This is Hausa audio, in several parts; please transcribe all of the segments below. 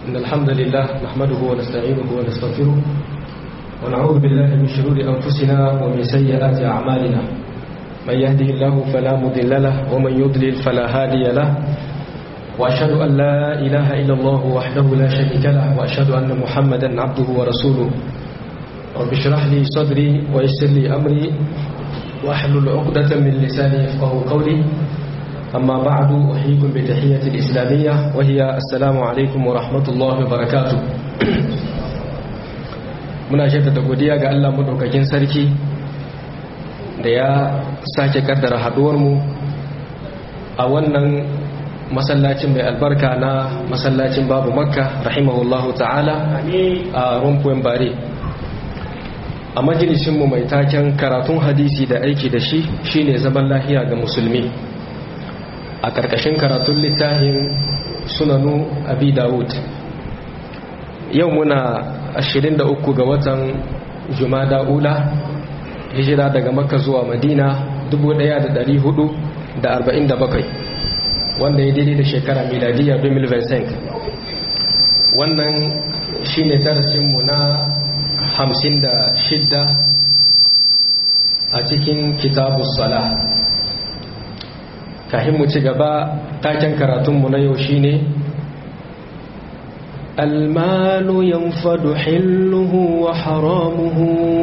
إن الحمد لله نحمده ونستعينه ونستغفره ونعوذ بالله من شرور أنفسنا ومن سيئات أعمالنا من يهده الله فلا مضل له ومن يضلل فلا هادي له وأشهد أن لا إله إلا الله وحده لا شريك له وأشهد أن محمدا عبده ورسوله رب اشرح لي صدري ويسر لي أمري واحلل عقدة من لساني يفقه قولي أما بعد أحييكم بتحية الإسلامية وهي السلام عليكم ورحمة الله وبركاته muna shaidata godiya ga Allah madaukakin sarki da ya sake kaddara haduwarmu a wannan masallacin mai albarka na masallacin babu makka rahimahullahu ta'ala a rumfuwan bare a majalisinmu mai taken karatun hadisi da aiki da shi shine zaman lahiya ga musulmi a ƙarƙashin karatun littafin sunanu abi dawud yau muna 23 ga watan jumada ula hijira daga makka zuwa madina 1447 wanda ya daidai da shekara miladiyya 2025 wannan shine darasinmu na 56 a cikin kitabu sala kahin mu ci gaba taken karatunmu na yau shine المال ينفد حله وحرامه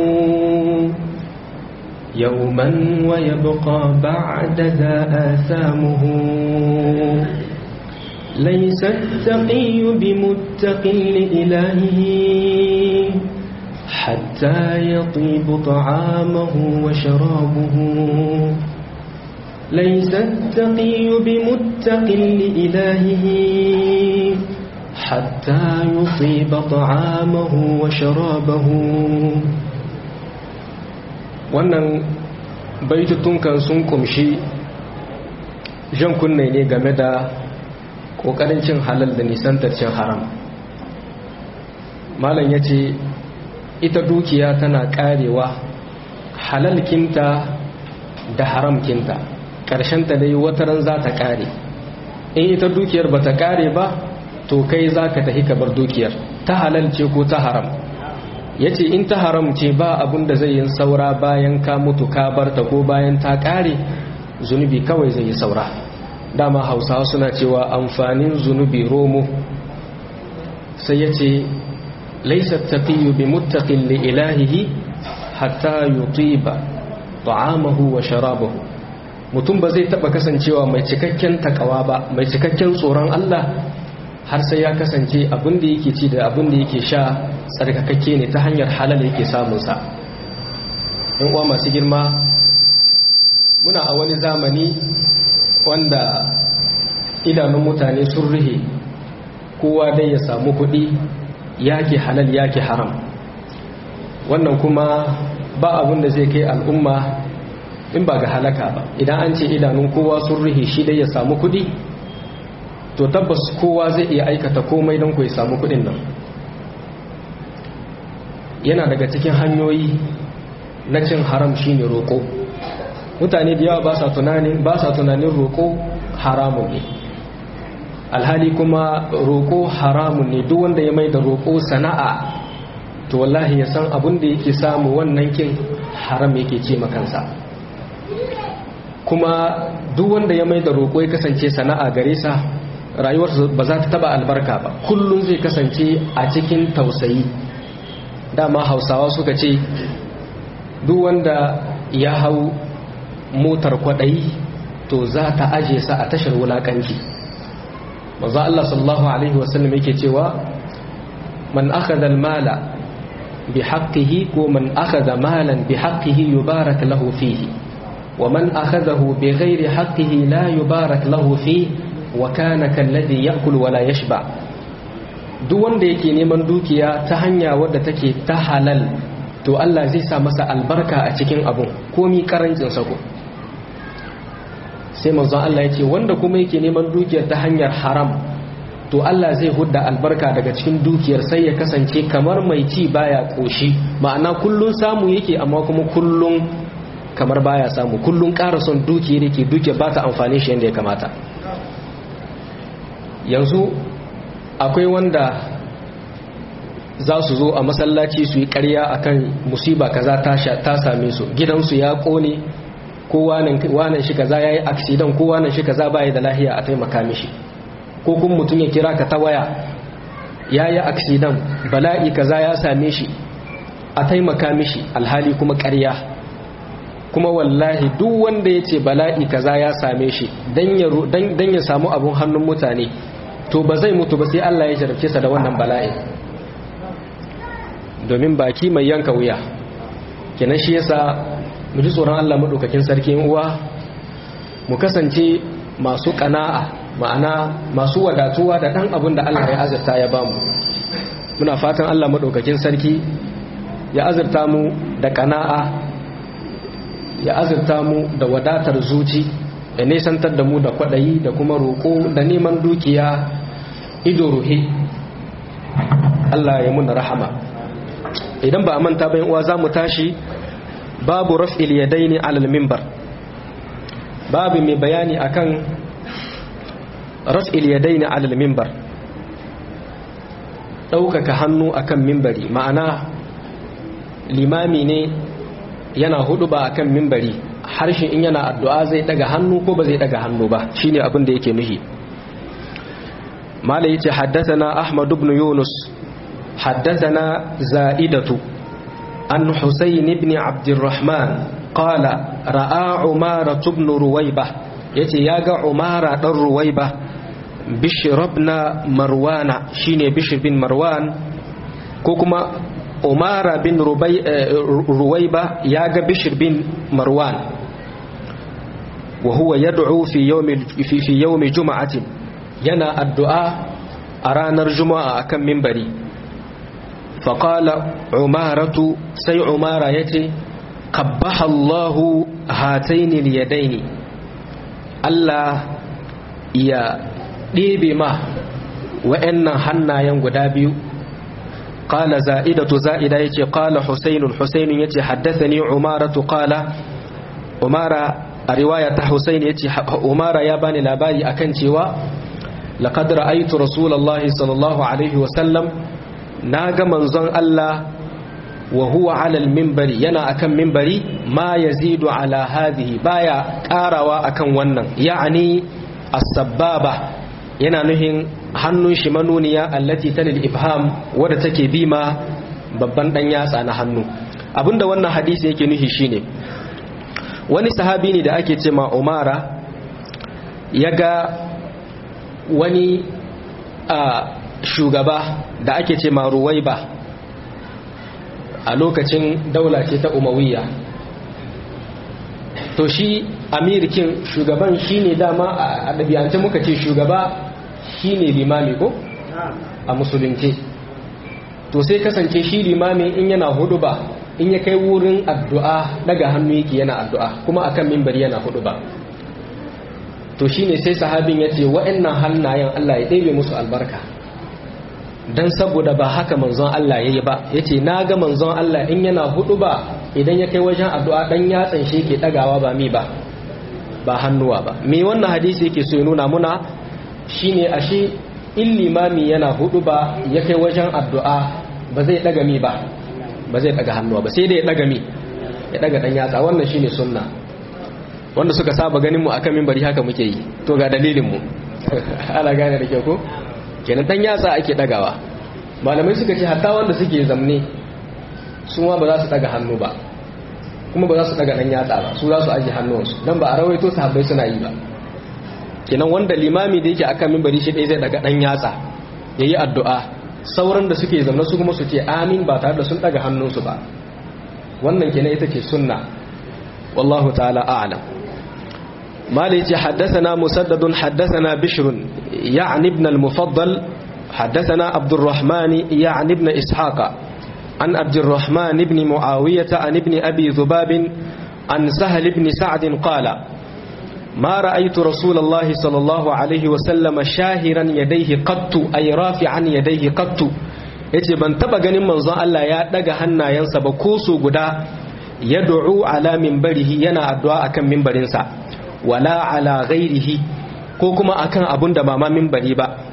يوما ويبقى بعد ذا آثامه ليس التقي بمتق لإلهه حتى يطيب طعامه وشرابه ليس التقي بمتق لإلهه حتى يطيب طعامه وشرابه wannan baitutunkan sun kumshi jan kunne ne game da ƙoƙarin cin halal da nisantar cin haram malam ya ce ita dukiya tana ƙarewa halalkinta da haramkinta ƙarshenta dai wataran za ta ƙare in ita dukiyar ba ta ƙare ba to kai za ka tafi ka bar dukiyar ta halal ce ko ta haram ya ce in ta haram ce ba abun da zai yi saura bayan ka mutu ka bar ta ko bayan ta ƙare zunubi kawai zai yi saura dama hausawa suna cewa amfanin zunubi romo sai ya ce laisa taqiyu bi muttaqin li ilahihi hatta yutiba ta'amahu wa sharabahu mutum ba zai taba kasancewa mai cikakken takawa ba mai cikakken tsoron Allah har sai ya kasance abin da yake ci da abin da yake sha tsarkakakke ne ta hanyar halal yake samunsa in uwa masu girma muna a wani zamani wanda idanun mutane sun rihe kowa dai ya samu kuɗi yake halal yake haram wannan kuma ba abin da zai kai al'umma in ba ga halaka ba idan an ce idanun kowa sun rihe shi dai ya samu kuɗi to tabbas kowa zai iya aikata komai don ku ya samu kudin nan yana daga cikin hanyoyi na cin haram shine roƙo mutane da yawa ba sa tunanin ba sa tunanin roƙo haramun ne alhali kuma roƙo haramun ne duk wanda ya mai da roƙo sana'a to wallahi ya san abin da yake samu wannan kin haram yake ce makansa kuma duk wanda ya mai da roƙo ya kasance sana'a gare sa rayuwarsa ba za ta taba albarka ba kullum zai kasance a cikin tausayi dama hausawa suka ce duk wanda ya hau motar kwaɗayi to za ta aje sa a tashar wulaƙanci maza Allah sallallahu Alaihi wasallam yake cewa man akhadha al-mala bi haqqihi ko man akhadha malan bi haqqihi yubarak lahu fihi wa man akhadahu bi ghairi haqqihi la yubarak lahu fihi wa kana kalladhi ya'kul wa la yashba duk wanda yake neman dukiya ta hanya wadda take ta halal to Allah zai sa masa albarka a cikin abun komi karancin sa ko sai manzon Allah ya ce wanda kuma yake neman dukiyar ta hanyar haram to Allah zai hudda albarka daga cikin dukiyar sai ya kasance kamar mai ci baya koshi ma'ana kullun samu yake amma kuma kullun kamar baya samu kullun ƙara son dukiyar yake dukiyar ba ta amfani shi yadda ya kamata yanzu akwai wanda za su zo a masallaci su yi ƙarya akan musiba kaza ta same su gidansu ya ƙone ko wanan shi kaza ya yi aksidan ko wanan shi kaza baya da lahiya a taimaka mishi ko kuma mutum ya kira ka ta waya ya yi aksidan bala'i kaza ya same shi a taimaka mishi alhali kuma ƙarya kuma wallahi duk wanda ya ce bala'i kaza ya same shi don ya samu abun hannun mutane to ba zai mutu ba sai Allah ya jarabce sa da wannan bala'i domin baki mai yanka wuya kenan shi yasa mu ji tsoron Allah madaukakin sarki uwa mu kasance masu kana'a ma'ana masu wadatuwa da dan abin da Allah ya azurta ya bamu muna fatan Allah madaukakin sarki ya azurta mu da kana'a ya azurta mu da wadatar zuci da nesantar da mu da kwaɗayi da kuma roƙo da neman dukiya ido ruhe Allah ya muna rahama idan ba a manta bayan uwa za mu tashi babu raf'il yadaini alal mimbar babu mai bayani akan raf'il yadaini alal mimbar ɗaukaka hannu akan mimbari ma'ana limami ne yana hudu ba akan mimbari harshe in yana addu'a zai daga hannu ko ba zai daga hannu ba shine abin da yake nuhi malai yace haddathana ahmad ibn yunus haddathana za'idatu an husayn ibn abdurrahman qala ra'a umara ibn ruwayba yace yaga umara dan ruwayba bishr ibn marwana shine bishr bin marwan ko kuma umara bin ruwaiba ya ga bishir bin marwan wa huwa yad'u fi yawmi fi yawmi juma'atin yana addu'a a ranar juma'a akan minbari fa qala umaratu sai umara yace qabbaha Allahu hataini liyadaini Allah ya ɗebe ma wa'annan hannayen guda biyu قال زائدة زائدة يتي قال حسين حسين يتي حدثني عمارة قال عمارة رواية حسين يتي عمارة ياباني لاباري أكن تيوا لقد رأيت رسول الله صلى الله عليه وسلم ناغ منزن الله وهو على المنبر ينا أكن منبري ما يزيد على هذه بايا كاروا أكن ونن يعني السبابة yana nuhin hannun shi manuniya allati talil ibham wadda take bima babban dan yatsa na hannu abinda wannan hadisi yake nuhi shine wani sahabi ne da ake ce ma umara ya ga wani a shugaba da ake ce ma ruwaiba a lokacin daula ce ta umawiyya to shi amirkin shugaban shine dama a ɗabi'ance muka ce shugaba shine limami ko a musulunci to sai kasance shi limami in yana hudu ba in ya kai wurin addu'a daga hannu yake yana addu'a kuma akan mimbar yana hudu ba to shine sai sahabin ya ce wa'annan hannayen Allah ya ɗebe musu albarka don saboda ba haka manzon Allah ya yi ba ya ce na ga manzon Allah in yana hudu ba idan ya kai wajen addu'a ɗan yatsan shi ke ɗagawa ba mi ba ba hannuwa ba me wannan hadisi yake so ya nuna muna shine ashe in limami yana hudu ba ya kai wajen addu'a ba zai ɗaga mi ba ba zai ɗaga hannuwa ba sai dai ya ɗaga mi ya ɗaga ɗan yatsa wannan shine sunna wanda suka saba ganin mu akan mimbari haka muke yi to ga dalilin mu ana gane da kyau ko kenan dan yatsa ake dagawa malamai suka ce hatta wanda suke zamne su ma ba za su daga hannu ba kuma ba za su daga dan yatsa ba su za su aje hannuwansu dan ba a rawaito sahabbai suna yi ba kenan wanda limami da yake akan mimbari shi dai zai daga dan yatsa yayi addu'a sauran da suke zamne su kuma su ce amin ba tare da sun daga hannunsu ba wannan kenan ita ce sunna wallahu ta'ala a'lam مالك حدثنا مسدد حدثنا بشر يعني ابن المفضل حدثنا عبد الرحمن يعني ابن إسحاق عن عبد الرحمن بن معاوية عن ابن أبي ذباب عن سهل بن سعد قال ما رأيت رسول الله صلى الله عليه وسلم شاهرا يديه قط أي رافعا يديه قط yace ban taba ganin manzon Allah ya daga hannayensa ba ko su guda yad'u ala minbarihi yana addu'a akan minbarinsa wala ala ghairihi ko kuma akan abun da ba ma minbari ba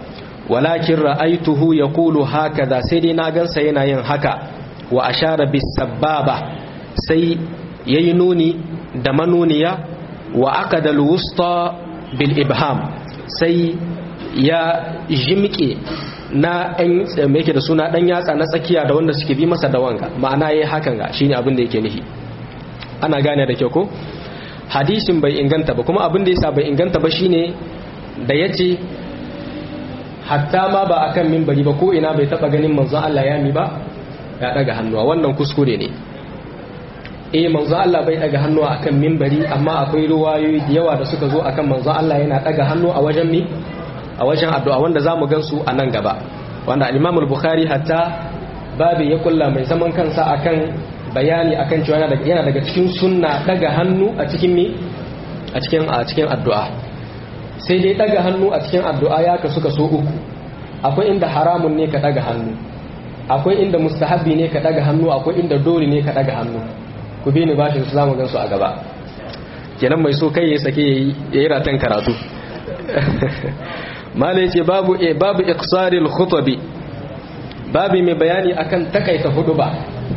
walakin ra'aituhu yaqulu hakaza sai dai na gansa yana yin haka wa ashara bis sababa sai yayi nuni da manuniya wa aqada al wusta bil ibham sai ya jimke na ɗan yake da suna ɗan yatsa na tsakiya da wanda suke bi masa da wanga ma'ana yayi hakan ga shine abin da yake nufi ana gane da kyau ko hadisin bai inganta ba kuma abin da yasa bai inganta ba shine da yace hatta ma ba akan minbari ba ko ina bai taba ganin manzon Allah ya mi ba ya daga hannuwa wannan kuskure ne eh manzon Allah bai daga hannuwa akan minbari amma akwai ruwayoyi da yawa da suka zo akan manzon Allah yana daga hannu a wajen mi a wajen addu'a wanda zamu gansu a nan gaba wanda al-Imam al-Bukhari hatta babu ya kulla mai zaman kansa akan bayani akan cewa yana daga cikin sunna daga hannu a cikin mi a cikin a cikin addu'a sai dai daga hannu a cikin addu'a ya kasu kaso uku akwai inda haramun ne ka daga hannu akwai inda mustahabbi ne ka daga hannu akwai inda dole ne ka daga hannu ku bi ni bashin su zamu gan su a gaba kenan mai so kai ya sake yayi yayi ratan karatu mala yace babu e babu iqsaril khutbi babu mai bayani akan takaita huduba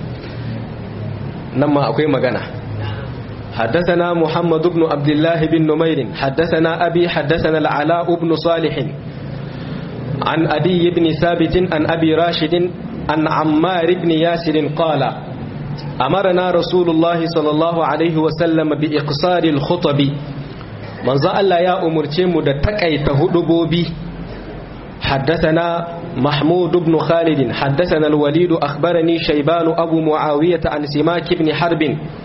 nan ma akwai magana حدثنا محمد بن عبد الله بن نمير حدثنا أبي حدثنا العلاء بن صالح عن أدي بن ثابت عن أبي راشد عن عمار بن ياسر قال أمرنا رسول الله صلى الله عليه وسلم بإقصار الخطب من الله يا أمر تيمو دتكأي تهدبوبي حدثنا محمود بن خالد حدثنا الوليد أخبرني شيبان أبو معاوية عن سماك بن حرب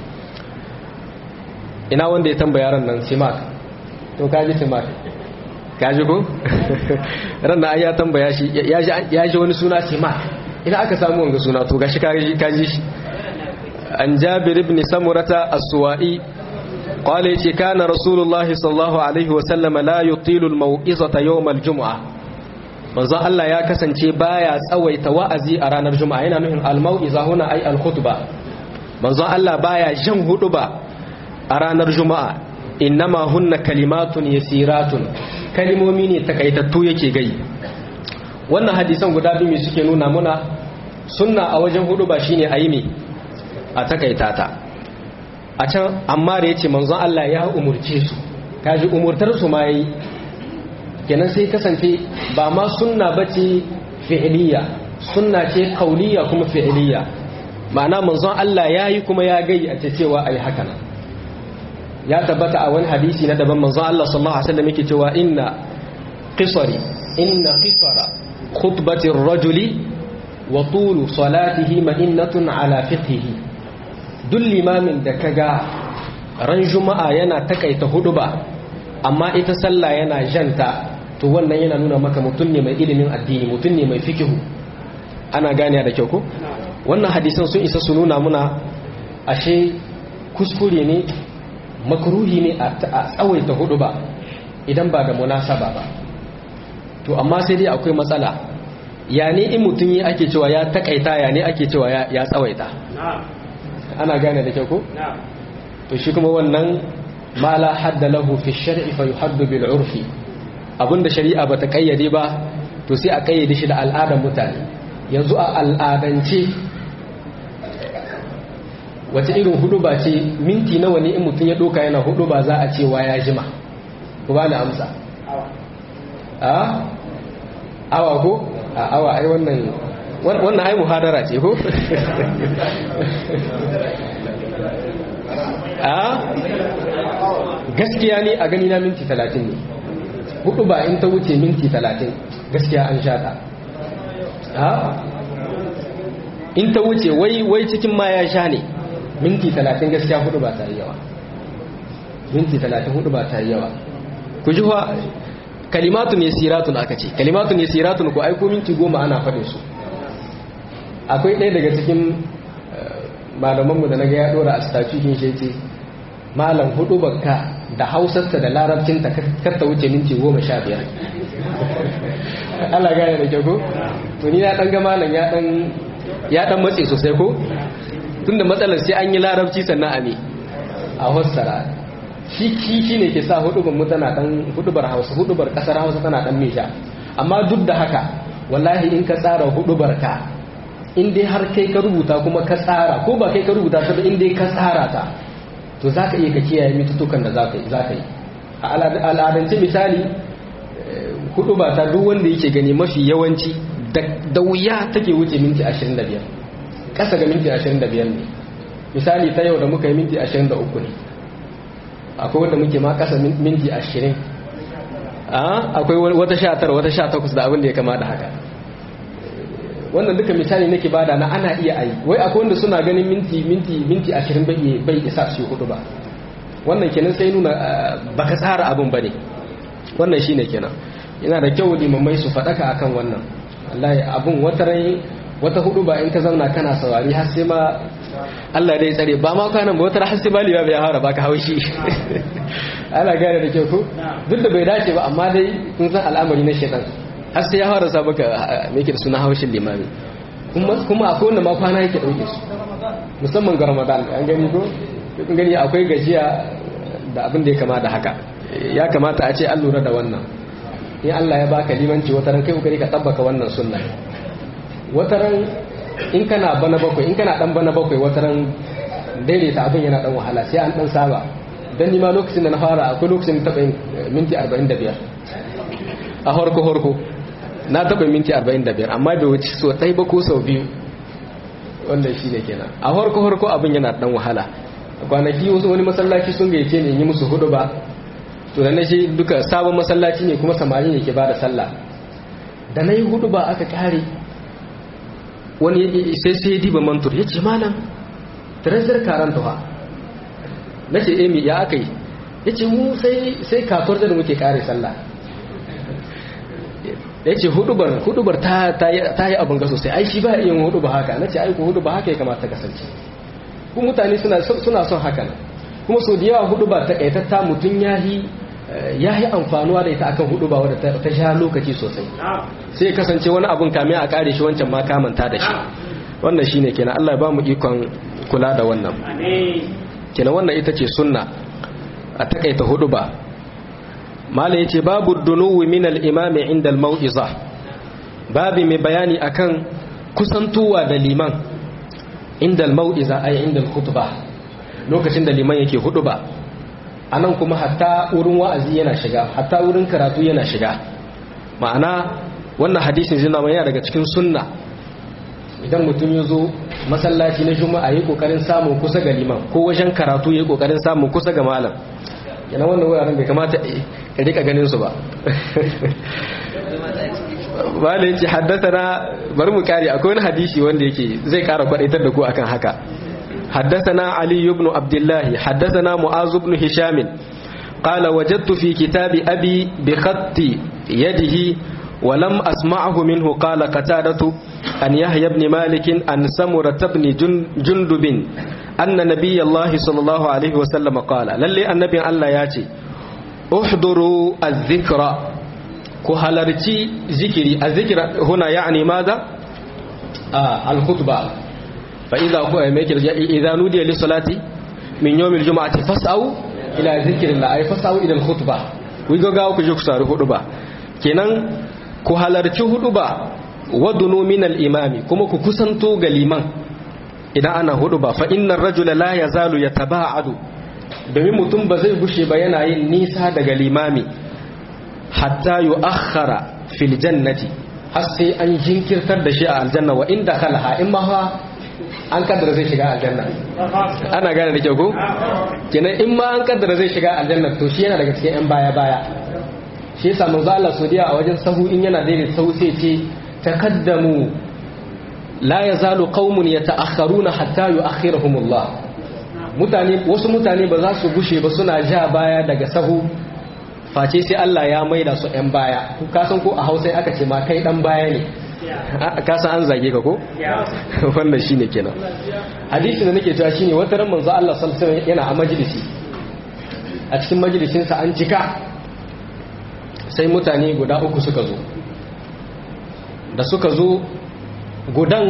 ina wanda ya tambaya ran nan simak to kaji simak kaji ko ran nan ya tambaya shi ya ji wani suna simak ina aka samu wanga suna to gashi kaji kaji shi an jabir ibn samurata as-suwa'i qala yace kana rasulullahi sallallahu alaihi wa sallama la yutilu al-mau'izata yawm al-jum'ah manzo Allah ya kasance baya tsawaita wa'azi a ranar juma'a yana nufin al-mau'iza huna ay al-khutba manzo Allah baya jan huduba a ranar juma'a innama hunna kalimatun yasiratun kalimomi ne takaitattu yake gai wannan hadisan guda biyu suke nuna muna sunna a wajen hudu ba shine ayi me a takaita ta a can amma da yace manzon Allah ya umurce su kaji umurtar su ma yayi kenan sai kasance ba ma sunna bace fi'liya sunna ce qauliyya kuma fi'liya ma'ana manzon Allah yayi kuma ya gai a cewa ayi haka nan ya tabbata a wani hadisi na daban manzo Allah sallallahu alaihi wasallam yake cewa inna qisari inna qisara khutbati ar-rajuli wa tulu salatihi ma'innatun ala fiqhihi duk limamin da kaga ran juma'a yana takaita huduba amma ita sallah yana janta to wannan yana nuna maka mutum ne mai ilimin addini mutum ne mai fikihu ana gane da kyau ko wannan hadisan sun isa su nuna muna ashe kuskure ne makruhi ne a tsawaita hudu ba idan ba da munasaba ba to amma sai dai akwai matsala ya ne in mutum yi ake cewa ya takaita ya ne ake cewa ya tsawaita ana gane da kyau ko to shi kuma wannan ma la hadda lahu fi shar'i fa yuhaddu bil urfi abinda shari'a bata kayyade ba to sai a kayyade shi da al'adar mutane yanzu a al'adance wace irin hudu ba ce minti nawa ne in mutum ya doka yana hudu ba za a ce wa ya jima ku ba ni amsa a awa ko a awa ai wannan wannan ai muhadara ce ko a gaskiya ne a gani na minti talatin ne hudu ba in ta wuce minti talatin gaskiya an shata a in ta wuce wai wai cikin ma ya sha ne minti talatin gaskiya hudu ba ta yi yawa minti talatin hudu ba ta yi yawa ku ji wa kalimatun ne siratun aka ce kalimatun ne siratun ku aiko minti goma ana faɗin su akwai ɗaya daga cikin malamanmu da na ga ya ɗora a statukin shi ce malam hudu bakka da hausarta da larabcinta kar ta wuce minti goma sha biyar Allah gane da kyau to ni na ɗan ga malam ya ɗan matse sosai ko tunda matsalar sai an yi larabci sannan a ne a fassara shi shi ne ke sa hudubar mu tana dan hudubar hausa hudubar kasar hausa tana dan misha amma duk da haka wallahi in ka tsara hudu barka in dai har kai ka rubuta kuma ka tsara ko ba kai ka rubuta ta ba in dai ka tsara ta to za ka iya ka kiyaye mitutukan da za ka yi a al'adance misali hudu ba ta duk wanda yake gani mafi yawanci da wuya take wuce minti 25 kasa ga minti 25 ne misali ta yau da muka yi minti 23 ne akwai wanda muke ma kasa minti 20 akwai wata 19 wata 18 da abin da ya kama da haka wannan duka misali nake bada na ana iya ayi wai akwai wanda suna ganin minti minti minti 20 bai bai isa su hudu ba wannan kenan sai nuna baka tsara abin bane wannan shine kenan yana da kyau limamai su fadaka akan wannan wallahi abun wata rai wata hudu ba in ka zauna kana saurari har sai ma Allah dai tsare ba ma kwanan ba wata har sai baliya bai fara baka haushi ana gane da kyau ko duk da bai dace ba amma dai kun san al'amari na shedan har sai ya fara sa baka me yake da suna haushin limami kuma akwai wanda ma kwana yake dauke su musamman ga Ramadan an gani ko kun gani akwai gajiya da abin da ya kama da haka ya kamata a ce an lura da wannan in Allah ya baka limanci wataran kai kokari ka tabbaka wannan sunna wataran in kana bana bakwai in kana dan bana bakwai wataran daidaita abin yana dan wahala sai an dan saba dan ni ma lokacin da na fara akwai lokacin da taɓa minti 45 a horko horko na taɓa minti 45 amma bai wuce so ɗai ba ko sau biyu wanda shi ne kenan a horko horko abin yana dan wahala kwanaki wasu wani masallaci sun gaice ne yi musu hudu ba to da na shi duka sabon masallaci ne kuma samari ne ke ba da sallah da na yi hudu ba aka kare wani sai sai diba mantur ya ce malam trezor karanta ha na ce emi ya aka yi ya ce mu sai kasuwar da muke kare sallah ya ce hudubar hudubar ta yi abin ga sosai ai shi ba yin hudu ba haka na ce aiku hudu ba haka ya kamata kasance kuma mutane suna son hakan kuma so da yawa hudu ba ta kaitatta mutum ya yi ya yi amfanuwa da ita akan hudu ba wadda ta sha lokaci sosai sai kasance wani abun kame a kare shi wancan ma kamanta da shi wannan shine kenan Allah ba mu ikon kula da wannan kenan wannan ita ce sunna a takaita hudu ba mala yace babu dunuwi min al-imami inda al-mau'iza babu mai bayani akan kusantuwa da liman inda al-mau'iza ay inda al-khutbah lokacin da liman yake hudu ba a nan kuma hatta wurin wa'azi yana shiga hatta wurin karatu yana shiga ma'ana wannan hadisin zina mai yana daga cikin sunna idan mutum ya zo masallaci na juma'a ya kokarin samun kusa ga liman ko wajen karatu ya kokarin samun kusa ga malam yana wannan wuraren bai kamata ya rika ganin su ba ba da yake haddasa na bari mu kare akwai wani hadisi wanda yake zai kara kwadaitar da ku akan haka حدثنا علي بن عبد الله حدثنا معاذ بن هشام قال وجدت في كتاب أبي بخط يده ولم أسمعه منه قال قتادة أن يحيى بن مالك أن سمرة بن جندب أن نبي الله صلى الله عليه وسلم قال للي النبي الله ياتي احضروا الذكر كهلرتي ذكري الذكر هنا يعني ماذا آه الخطبة فإذا إذا نودي للصلاة من يوم الجمعة فاسعوا إلى ذكر الله أي فاسعوا إلى الخطبة wigo gawo ku je ku sari hudu ba kenan ku halarci hudu ba wadunu min al-imami kuma ku kusanto ga liman idan ana hudu ba fa innar rajula la yazalu yataba'adu domin mutum ba zai gushe ba yana yin nisa daga limami hatta yu'akhkhara fil jannati har sai an jinkirtar da shi a aljanna wa inda khalha in ma an kaddara zai shiga aljanna ana gane da kyau ko kenan in ma an kaddara zai shiga aljanna to shi yana daga cikin yan baya baya shi yasa manzo Allah sodiya a wajen sahu in yana daidai sahu sai ce takaddamu la yazalu qaumun yata'akhkharuna hatta yu'akhirahum Allah mutane wasu mutane ba za su gushe ba suna ja baya daga sahu face sai Allah ya maida su yan baya ku kasan ko a Hausa aka ce ma kai dan baya ne kasan an zage ka ko wannan shine kenan hadisi da nake cewa shine wata ran manzo Allah sallallahu alaihi yana a majalisi a cikin majalisin sa an cika sai mutane guda uku suka zo da suka zo gudan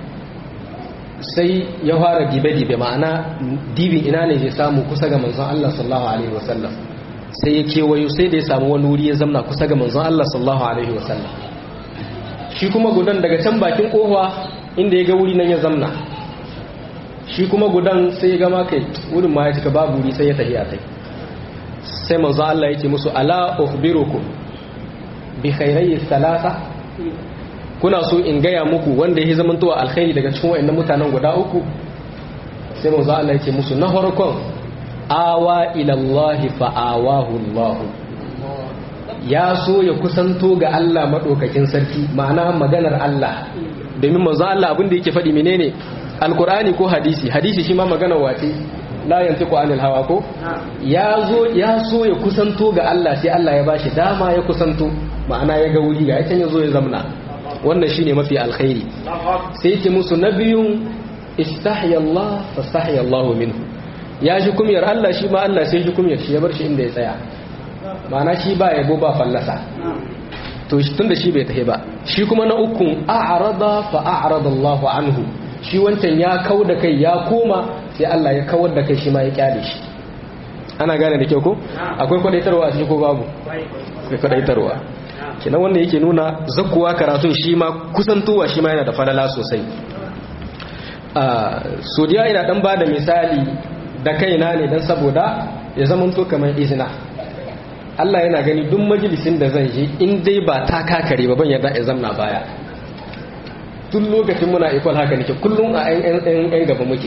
sai ya fara dibe-dibe ma'ana dibin ina ne zai samu kusa ga manzon Allah sallallahu alaihi wasallam sai ya kewayo sai da ya samu wani wuri ya zamna kusa ga manzon Allah sallallahu alaihi wasallam shi kuma gudan daga can bakin kofa inda ya ga wuri nan ya zamna shi kuma gudan sai ya gama kai wurin ma ya cika babu wuri sai ya tafi a kai sai manzon Allah ya ce musu ala ukhbirukum bi khairai salasa kuna so in gaya muku wanda ya zama towa alkhairi daga cikin wayannan mutanen guda uku sai manzo Allah yake musu na farkon awa ila Allah fa awahu Allah ya so ya kusanto ga Allah madaukakin sarki ma'ana maganar Allah domin manzo Allah abin da yake faɗi menene alkur'ani ko hadisi hadisi shi ma maganar wace la yantiqu anil hawa ko ya zo ya so ya kusanto ga Allah sai Allah ya bashi dama ya kusanto ma'ana ya ga wuri ga ya zo ya zamna wannan shine mafi alkhairi sai yake musu nabiyun istahya Allah fastahya Allah minhu ya ji kumyar Allah shi ma Allah sai ji kumyar shi ya bar shi inda ya tsaya ma'ana shi ba yabo ba fallasa to tunda shi bai tahi ba shi kuma na ukun a'rada fa a'rada Allah anhu shi wancan ya kau da kai ya koma sai Allah ya kawar da kai shi ma ya kyale shi ana gane da kyau ko akwai kwadaitarwa a cikin ko babu akwai kwadaitarwa kenan wanda yake nuna zakkuwa karatun shi ma kusantowa shi ma yana da falala sosai a sodiya ina dan bada misali da kaina ne dan saboda ya zama to kamar izina Allah yana gani duk majalisin da zan je in dai ba ta kakare ba ban yarda ya zamna baya tun lokacin muna equal haka nake kullum a yan gaba muke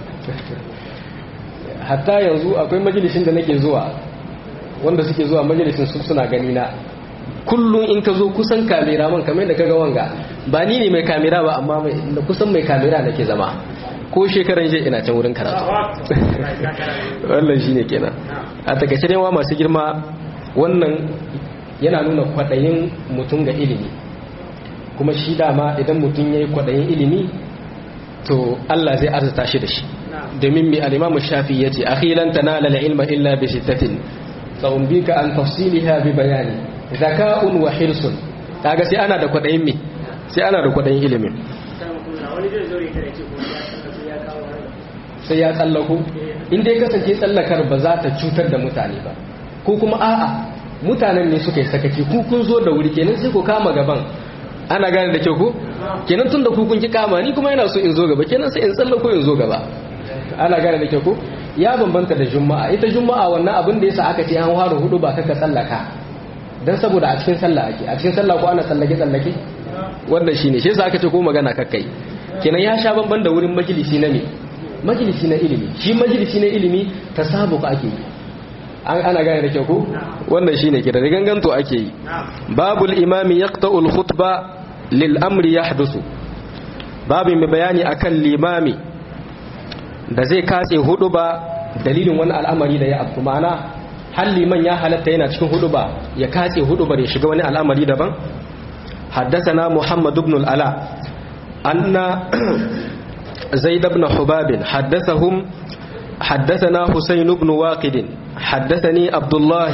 hatta yanzu akwai majalisin da nake zuwa wanda suke zuwa majalisin su suna gani na kullum in ka zo kusan kamera man kamar da kaga wanga ba ni ne mai kamera ba amma da kusan mai kamera nake zama ko shekaran je ina can wurin karatu wannan shine kenan a takaice dai wa masu girma wannan yana nuna kwadayin mutum ga ilimi kuma shi dama idan mutum yayi kwadayin ilimi to Allah zai arzuta shi da shi domin mai al-Imam Shafi yace akhilan tanala al-ilma illa bi sittatin sa'umbika an tafsiliha bi bayani zaka'un wa hirsun kaga sai ana da kwadayin me sai ana da kwadayin ilimin sai ya tsallako in dai kasance tsallakar ba za ta cutar da mutane ba ko kuma a'a mutanen ne suka yi sakaci ku kun zo da wuri kenan sai ku kama gaban ana gane da kyau ko kenan tun da ku kun ki kama ni kuma yana so in zo gaba kenan sai in tsallako in zo gaba ana gane da kyau ko ya bambanta da juma'a ita juma'a wannan abin da yasa aka ce an fara hudu ba kaka tsallaka dan saboda a cikin sallah ake a cikin sallah ko ana tsallake tsallake wannan shine shi yasa aka ce ko magana kakkai kenan ya sha bamban da wurin majalisi na me majalisi na ilimi shi majalisi na ilimi tasabuq ake yi ana gane da kyau ko wannan shine kira ganganto ake yi babul imami yaqta'ul khutba lil amri yahdusu babu mai bayani akan limami da zai katse hudu ba dalilin wani al'amari da ya afku ma'ana har liman ya halatta yana cikin hudu ba ya katse hudu ba ya shiga wani al'amari daban حدثنا محمد بن الألاء أن زيد بن حباب حدثهم حدثنا حسين بن واقد حدثني عبد الله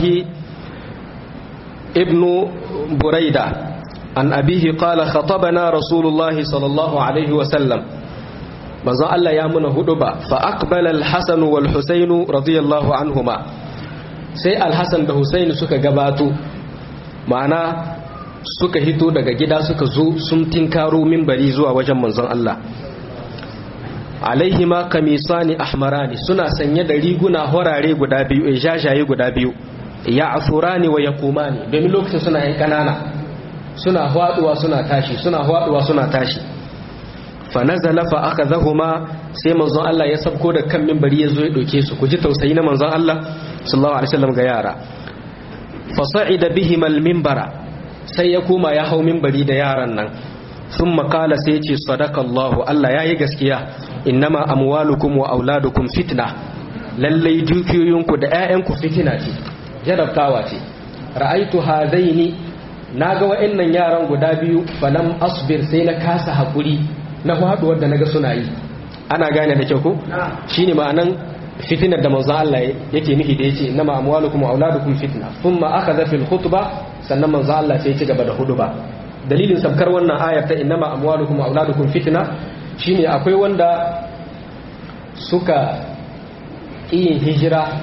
ابن بريدة عن أبيه قال خطبنا رسول الله صلى الله عليه وسلم manzon Allah ya muna hudu ba fa aqbala al-Hasan wal Husayn radiyallahu anhuma sai al-Hasan da Husayn suka gabato ma'ana suka hito daga gida suka zo sun tinkaro minbari zuwa wajen manzon Allah alaihima kamisani ahmarani suna sanye da riguna horare guda biyu jajaye guda biyu ya afurani wa yaqumani domin lokacin suna yan kanana suna haduwa suna tashi suna haduwa suna tashi fa nazala fa akhadhahuma sai manzon Allah ya sabko da kan minbari yazo ya doke su ku ji tausayi na manzon Allah sallallahu alaihi wasallam ga yara fa sa'ida bihim al-minbara sai ya koma ya hau minbari da yaran nan thumma qala sai ya ce sadaqallahu Allah yayi gaskiya innama amwalukum wa auladukum fitna lallai dukiyoyinku da ƴaƴanku fitina ce jarabtawa ce ra'aitu hadaini naga wa'annan yaran guda biyu falam asbir sai na kasa hakuri na faduwar da naga suna yi ana gane da kyau ko shine ma'anan fitinar da manzo Allah yake nufi da yace innama amwalukum wa auladukum fitna thumma akhadha fil khutba sannan manzo Allah sai ya ci gaba da huduba dalilin sabkar wannan ayar ta innama amwalukum wa auladukum fitna shine akwai wanda suka yin hijira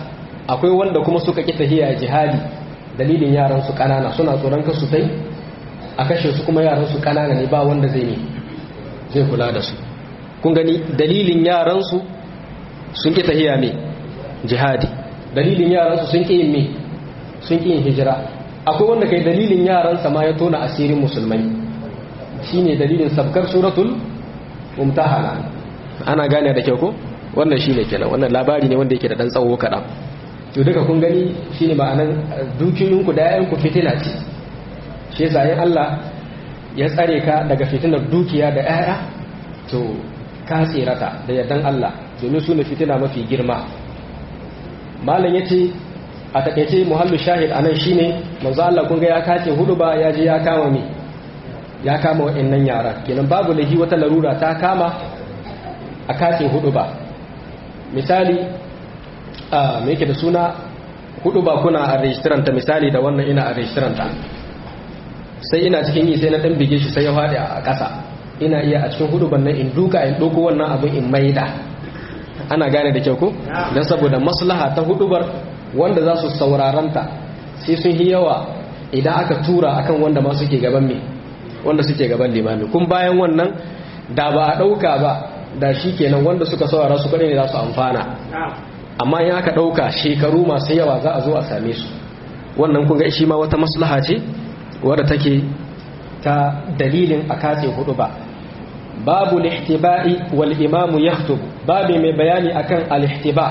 akwai wanda kuma suka ƙi tahiya jihadi dalilin yaran su ƙanana suna tsoron kasu tai a kashe su kuma yaran su ƙanana ne ba wanda zai ne zai kula da su kun gani dalilin yaran su sun ƙi tahiya me jihadi dalilin yaran su sun ƙi yin me sun ƙi yin hijira akwai wanda kai dalilin yaran sa ma ya tona asirin musulmai shine dalilin sabkar suratul mumtahana ana gane da kyau ko wannan shine kenan wannan labari ne wanda yake da dan tsawo kaɗan to duka kun gani shine ma'anan dukiyoyinku da yayanku fitina ce shi yasa in Allah ya tsare ka daga fitinar dukiya da yaya to ka tsirata da yardan Allah domin su ne fitina mafi girma malam yace a takeice muhallu shahid anan shine manzo Allah kun ga ya kace hudu ba ya je ya kama mi ya kama wa'annan yara kenan babu lahi wata larura ta kama a kace hudu ba misali a me yake da suna hudu ba kuna a rejistiranta misali da wannan ina a rejistiranta sai ina cikin yi sai na dan bige shi sai ya faɗi a ƙasa ina iya a cikin hudu bannan in duka in ɗauko wannan abin in maida ana gane da kyau ko don saboda maslaha ta hudubar wanda za su sauraranta sai sun yi yawa idan aka tura akan wanda ma suke gaban me wanda suke gaban limami kun bayan wannan da ba a ɗauka ba da shi kenan wanda suka saurara su kaɗai ne za su amfana amma in aka ɗauka shekaru masu yawa za a zo a same su wannan kun ga shi ma wata maslaha ce wadda take ta dalilin a katse hudu ba babu lihtiba'i wal imamu yakhutub babu mai bayani akan al-ihtiba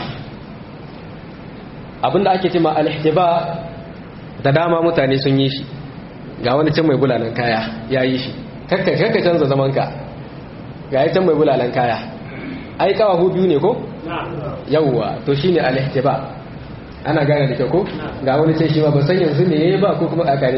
abinda ake cewa al-ihtiba da dama mutane sun yi shi ga wani can mai bulalan kaya ya yi shi kakka kakka canza zaman ka ga ya can mai bulalan kaya ai kawahu biyu ne ko yawwa to shine al-ihtiba ana gane da kyau ko ga wani sai shi ma ba san yanzu ne yayi ba ko kuma kakare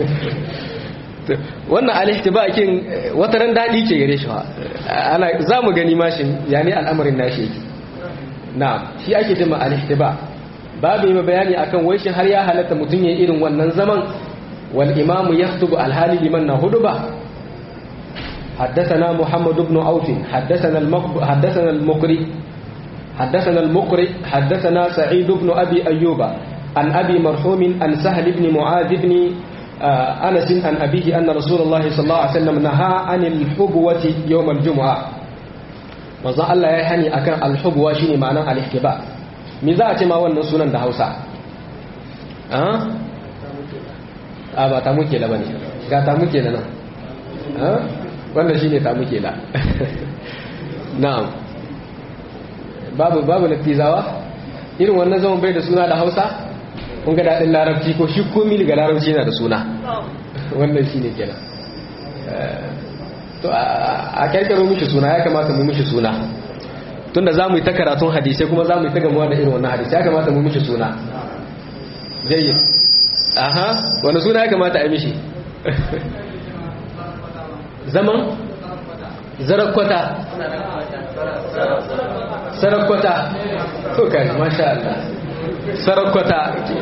wannan al-ihtiba kin wata ran dadi ke gare shi ana zamu gani mashin yani al'amarin nashi yake na'am shi ake cewa al-ihtiba babu yi bayani akan wai shin har ya halatta mutun yayin irin wannan zaman wal imamu yaktubu al-hali liman na huduba حدثنا محمد بن عوف حدثنا المقب... حدثنا المقري حدثنا المقري حدثنا سعيد بن أبي أيوب عن أبي مرحوم عن سهل بن معاذ بن أنس عن أبيه أن رسول الله صلى الله عليه وسلم نهى عن الحبوة يوم الجمعة manzo Allah ya hani akan alhubwa shine ma'anar al-ihtiba me za a ce ma wannan sunan da Hausa ah a ba ta muke la bane ga ta muke la nan ah wannan shine ta muke la na'am babu babu natizawa irin wannan zaman bai da suna da hausa kun ga daɗin larabci ko shi komi daga larabci yana da suna wannan shi ne kenan to a kyarkyaro mishi suna ya kamata mu mishi suna tunda za mu yi ta karatun hadisai kuma za mu yi ta gamuwa da irin wannan hadisai ya kamata mu mishi suna jayi aha wani suna ya kamata a mishi zaman zarakwata sarakwata to kai masha Allah sarakwata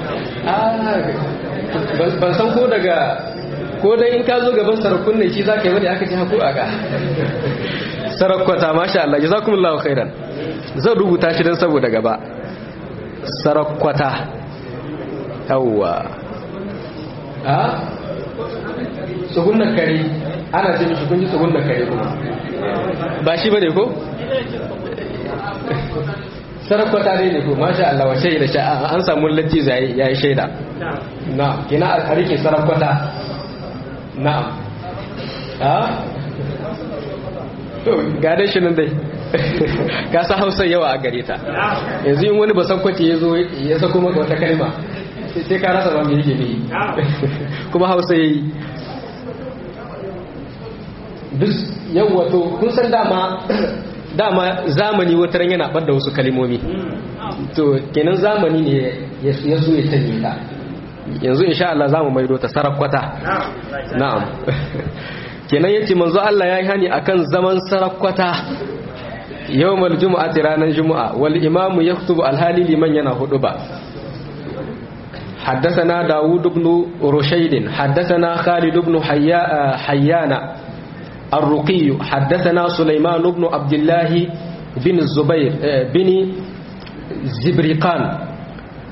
ban san ko daga ko dai in ka zo gaban sarakun ne shi za ka yi wani aka ci haku aga sarakwata masha Allah jazakumullahu khairan zan rubuta shi don saboda gaba sarakwata yawwa a tsohunan kare ana ce mishi kun ji tsohunan kare kuma ba shi bane ko sarakwata ne ne ko masha Allah wa shaida sha an samu latti zai yayi shaida na kina a rike sarakwata na'am ha to ga dai shi nan dai ka sa Hausa yawa a gare ta yanzu in wani ba san kwace yazo ya sako maka wata kalma sai ka rasa ba me yake ne kuma Hausa yayi duk yawa to kun san dama dama zamani wata ran yana ɓadda wasu kalimomi to kenan zamani ne ya so ya canje ta yanzu insha Allah zamu maido ta sarakwata na'am kenan yace manzo Allah yayi hani akan zaman sarakwata yawmal jumu'ati ranar jumu'a wal imamu yaktubu alhali liman yana huduba حدثنا داود بن رشيد حدثنا خالد بن حيان الرقي حدثنا سليمان بن عبد الله بن الزبير بن زبرقان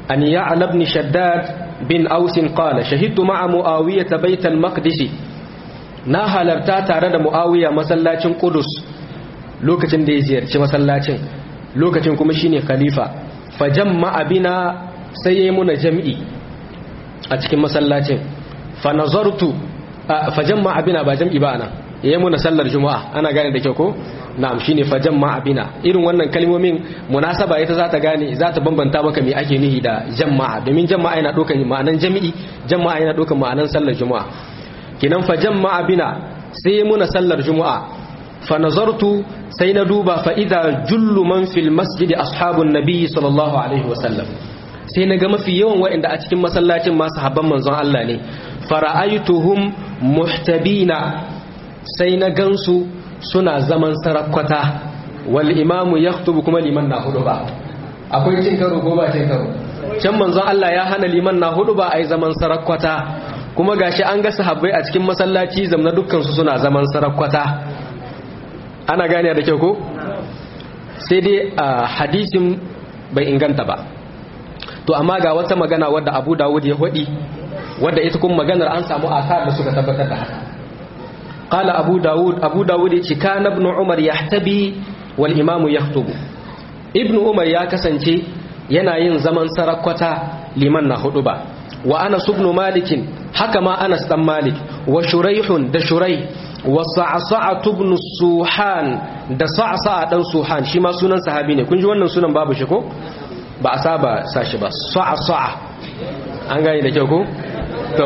an ya'la ibn shaddad bin aus qala shahidtu ma'a muawiyah bayt al-maqdis na halarta tare da muawiya masallacin qudus lokacin da ya ziyarci masallacin lokacin kuma shine khalifa fajamma bina sai yayi muna jam'i a cikin masallacin fa nazartu fajamma bina ba jam'i ba ana yayi muna sallar juma'a ana gane da kyau ko na'am shine fajamma bina irin wannan kalmomin munasaba ita za ta gane za ta bambanta maka me ake nihi da jama'a domin jama'a yana dokan ma'anan jami'i jama'a yana dokan ma'anan sallar juma'a kinan fajamma bina sai muna sallar juma'a fa nazartu sai na duba fa idza jullu man fil masjid ashabun nabi sallallahu alaihi wasallam sai na ga mafi yawan waɗanda a cikin masallacin masu habban manzon Allah ne fara'aituhum muhtabina sai na gansu suna zaman sarakwata wal imamu yaktubu kuma liman na hudu ba akwai cin karo ko ba cin karo can manzon Allah ya hana liman na hudu ba ai zaman sarakwata kuma gashi an ga sahabbai a cikin masallaci zamna dukkan su suna zaman sarakwata ana gane da kyau ko sai dai hadisin bai inganta ba to amma ga wata magana wadda Abu Dawud ya hudi wadda ita kuma maganar an samu asar da suka tabbatar da haka قال أبو داود أبو داود كان ابن عمر يحتبي والإمام يخطب ابن عمر يا كسنتي yana yin zaman sarakwata liman na hudu ba wa anas ibn malik haka ma anas dan malik wa shuraihun da shurai wa sa'sa'a ibn suhan da sa'sa'a dan suhan shi ma sunan sahabi ne kun ji wannan sunan babu shi ko ba a saba sashi ba sa'sa'a an gane da kyau ko to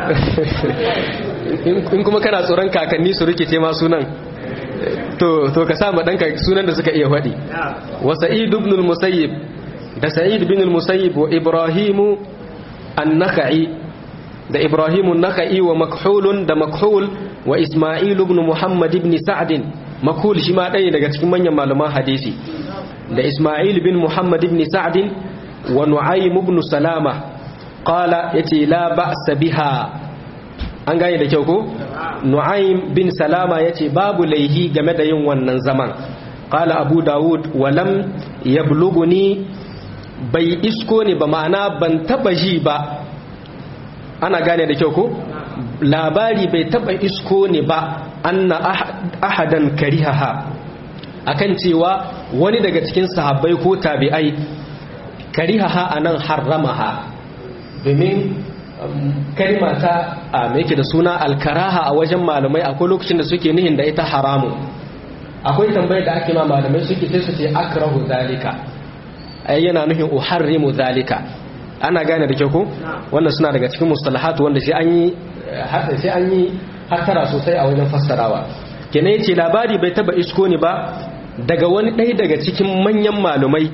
in kuma kana tsoron kakanni su rikice ma sunan to to ka sa ma danka sunan da suka iya faɗi wa sa'id ibn al-musayyib da sa'id ibn al-musayyib wa ibrahim an-nakhai da ibrahim an-nakhai wa makhul da makhul wa isma'il ibn muhammad ibn sa'd makhul shi ma ɗaya daga cikin manyan malaman hadisi da isma'il bin muhammad ibn sa'd wa nu'aym ibn salama qala yace la ba'sa biha an gane da kyau ko nu'aym bin salama yace babu laihi game da yin wannan zaman qala abu daud walam yablughuni bai isko ne ba ma'ana ban taba ji ba ana gane da kyau ko labari bai taba isko ne ba anna ahadan karihaha akan cewa wani daga cikin sahabbai ko tabi'ai karihaha anan harramaha domin kalma ta a yake da suna alkaraha a wajen malamai akwai lokacin da suke nihin da ita haramu akwai tambayar da ake ma malamai suke sai su ce akrahu zalika ai yana nuhin uharrimu zalika ana gane da kyau ko wannan suna daga cikin mustalahatu wanda sai an yi sai an yi hattara sosai a wajen fassarawa kenan yace labari bai taba isko ni ba daga wani ɗaya daga cikin manyan malumai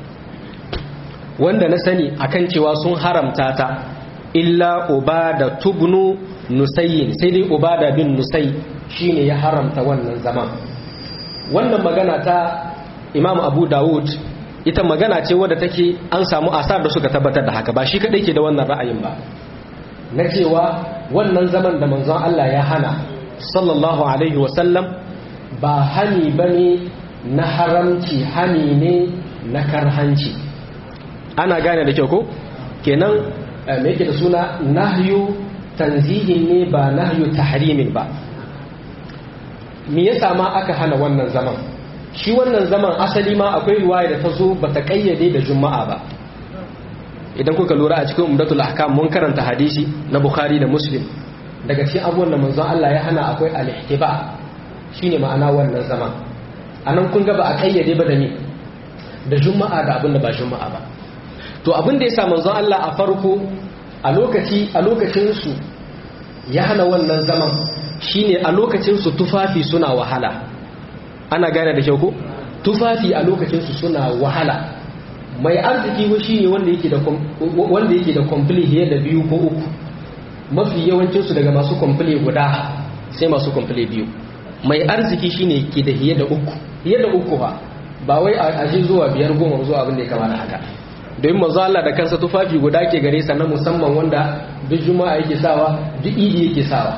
wanda na sani akan cewa sun haramta ta illa ubada tubnu nusayin sai dai ubada bin nusai shine ya haramta wannan zaman wannan magana ta imam abu dawud ita magana ce wadda take an samu asar da suka tabbatar da haka ba shi kadai ke da wannan ra'ayin ba na cewa wannan zaman da manzon Allah ya hana sallallahu alaihi wasallam ba hani bane na haramci hani ne na karhanci ana gane da kyau ko kenan me yake da suna nahyu tanzihin ne ba nahyu tahrimin ba me yasa ma aka hana wannan zaman shi wannan zaman asali ma akwai riwaya da ta zo ba ta kayyade da juma'a ba idan kuka lura a cikin umdatul ahkam mun karanta hadisi na bukhari da muslim daga cikin abubuwan da manzon Allah ya hana akwai al-ihtiba shine ma'ana wannan zaman anan kun ga ba a kayyade ba da ni da juma'a da abin da ba juma'a ba to abin da ya sa manzon Allah a farko a lokaci a lokacin su ya hana wannan zaman shine a lokacin su tufafi suna wahala ana gane da kyau ko tufafi a lokacin su suna wahala mai arziki ko shine wanda yake da wanda yake da complete da biyu ko uku mafi yawancin su daga masu complete guda sai masu complete biyu mai arziki shine ke da hiye da uku hiye da uku fa ba wai a ji zuwa biyar goma zuwa abin da ya kamata haka domin manzo Allah da kansa tufafi guda ke gare sa na musamman wanda duk juma'a yake sawa duk idi yake sawa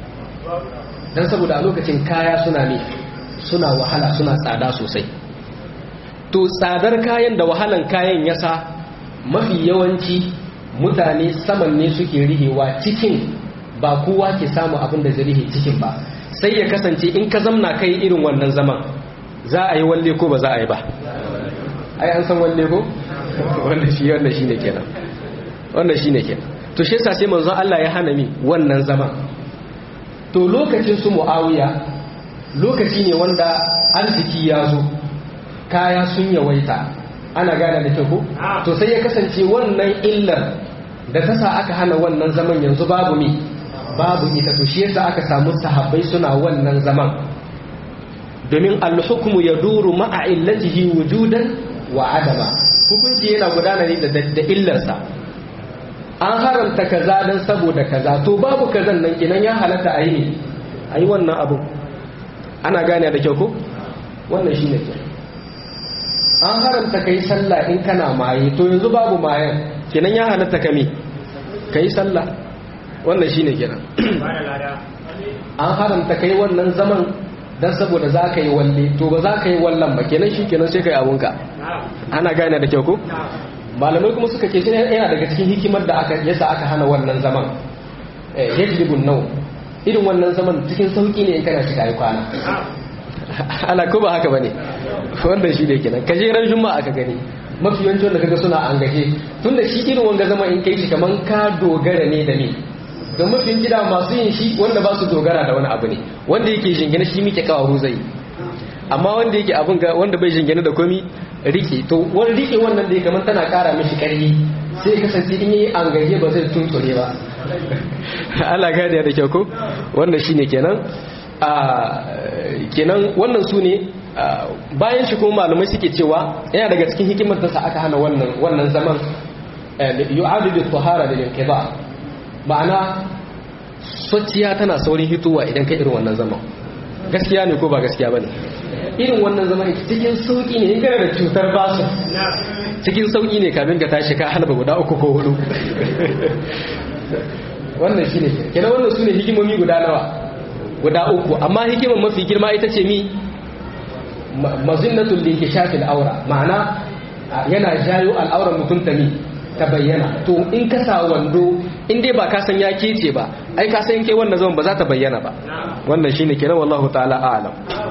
dan saboda a lokacin kaya suna ne suna wahala suna tsada sosai to tsadar kayan da wahalan kayan yasa mafi yawanci mutane saman ne suke rihewa cikin ba kowa ke samu abin da zai rihe cikin ba sai ya kasance in ka zamna kai irin wannan zaman za a yi walle ko ba za a yi ba ai an san walle ko wanda shi wanda shine kenan wanda shine kenan to shi yasa sai manzon Allah ya hana mi wannan zaman to lokacin su Muawiya lokaci ne wanda arziki ya zo kaya sun yawaita ana gane da kyau to sai ya kasance wannan illar da ta sa aka hana wannan zaman yanzu babu mi babu ita to shi yasa aka samu sahabbai suna wannan zaman domin al-hukmu yaduru ma'a illatihi wujudan wa adama hukunci yana gudana ne da da illarsa an haramta kaza dan saboda kaza to babu kazan nan kinan ya halatta a yi a yi wannan abu ana gane da kyau ko wannan shine ke an haramta kai sallah in kana maye to yanzu babu mayan kinan ya halatta kame kai sallah wannan shine kenan an haramta kai wannan zaman dan saboda za ka yi walle to ba za ka yi wallan ba kenan shi kenan sai ka yi abunka ana gane da kyau ko malamai kuma suka ce shi yana daga cikin hikimar da aka yasa aka hana wannan zaman yajlibun nau irin wannan zaman cikin sauki ne in kana shiga yi kwana ala ko ba haka bane wanda shi ne kenan kaje ran juma'a aka gani mafi yawancin da kaga suna an gaje tunda shi irin wanga zama in kai shi kaman ka dogara ne da ni da mafin gida masu yin shi wanda ba su dogara da wani abu ne wanda yake jingine shi muke kawo zai amma wanda yake abin ga wanda bai jingine da komi rike to wani rike wannan da ya kamar tana kara mishi karfi sai ya kasance in yi an gaje ba zai tunture ba Allah gadiya da kyau ko wannan shine kenan a kenan wannan su ne bayan shi kuma malamai suke cewa yana daga cikin hikimar da sa aka hana wannan wannan zaman yu'adu bi tahara lil inqiba ma'ana sociya tana saurin hituwa idan ka irin wannan zaman gaskiya ne ko ba gaskiya bane irin wannan zaman cikin sauki ne in kana da cutar basu cikin sauki ne kamin ka tashi ka halba guda uku ko hudu wannan shine kenan wannan sune hikimomi guda nawa guda uku amma hikimar mafi girma ita ce mi mazinnatul linkishafil aura ma'ana yana jayo al'auran mutum ta mi ta bayyana to in ka sa wando in dai ba ka san ya kece ba ai ka san kai wannan zaman ba za ta bayyana ba wannan shine kenan wallahu ta'ala a'lam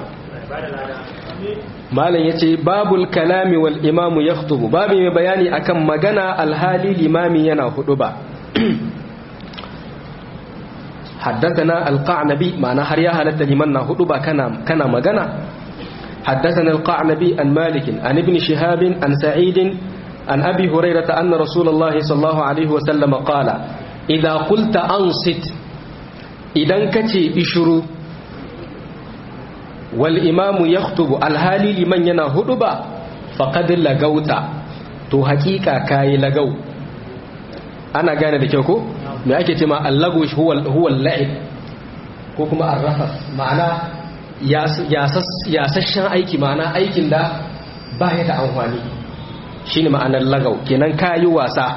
malam yace babul kalami wal imamu yakhutubu babu mai bayani akan magana alhali limami yana hudu ba حدثنا القعنبي معنى هريا هلت لمن هدوبا كان كان مغنى حدثنا القعنبي عن مالك عن ابن شهاب عن سعيد عن أبي هريرة أن رسول الله صلى الله عليه وسلم قال إذا قلت أنصت إذا كتي إشرو والإمام يخطب الهالي لمن ينا هدوبا فقد لغوت تو حقيقة كاي لغو أنا قانا دكيوكو me ake ce ma allago huwa la'ib ko kuma arrafas ma'ana yasasshen aiki ma'ana aikin da ba ya da amfani shi ne ma'anar lagau kenan kayi wasa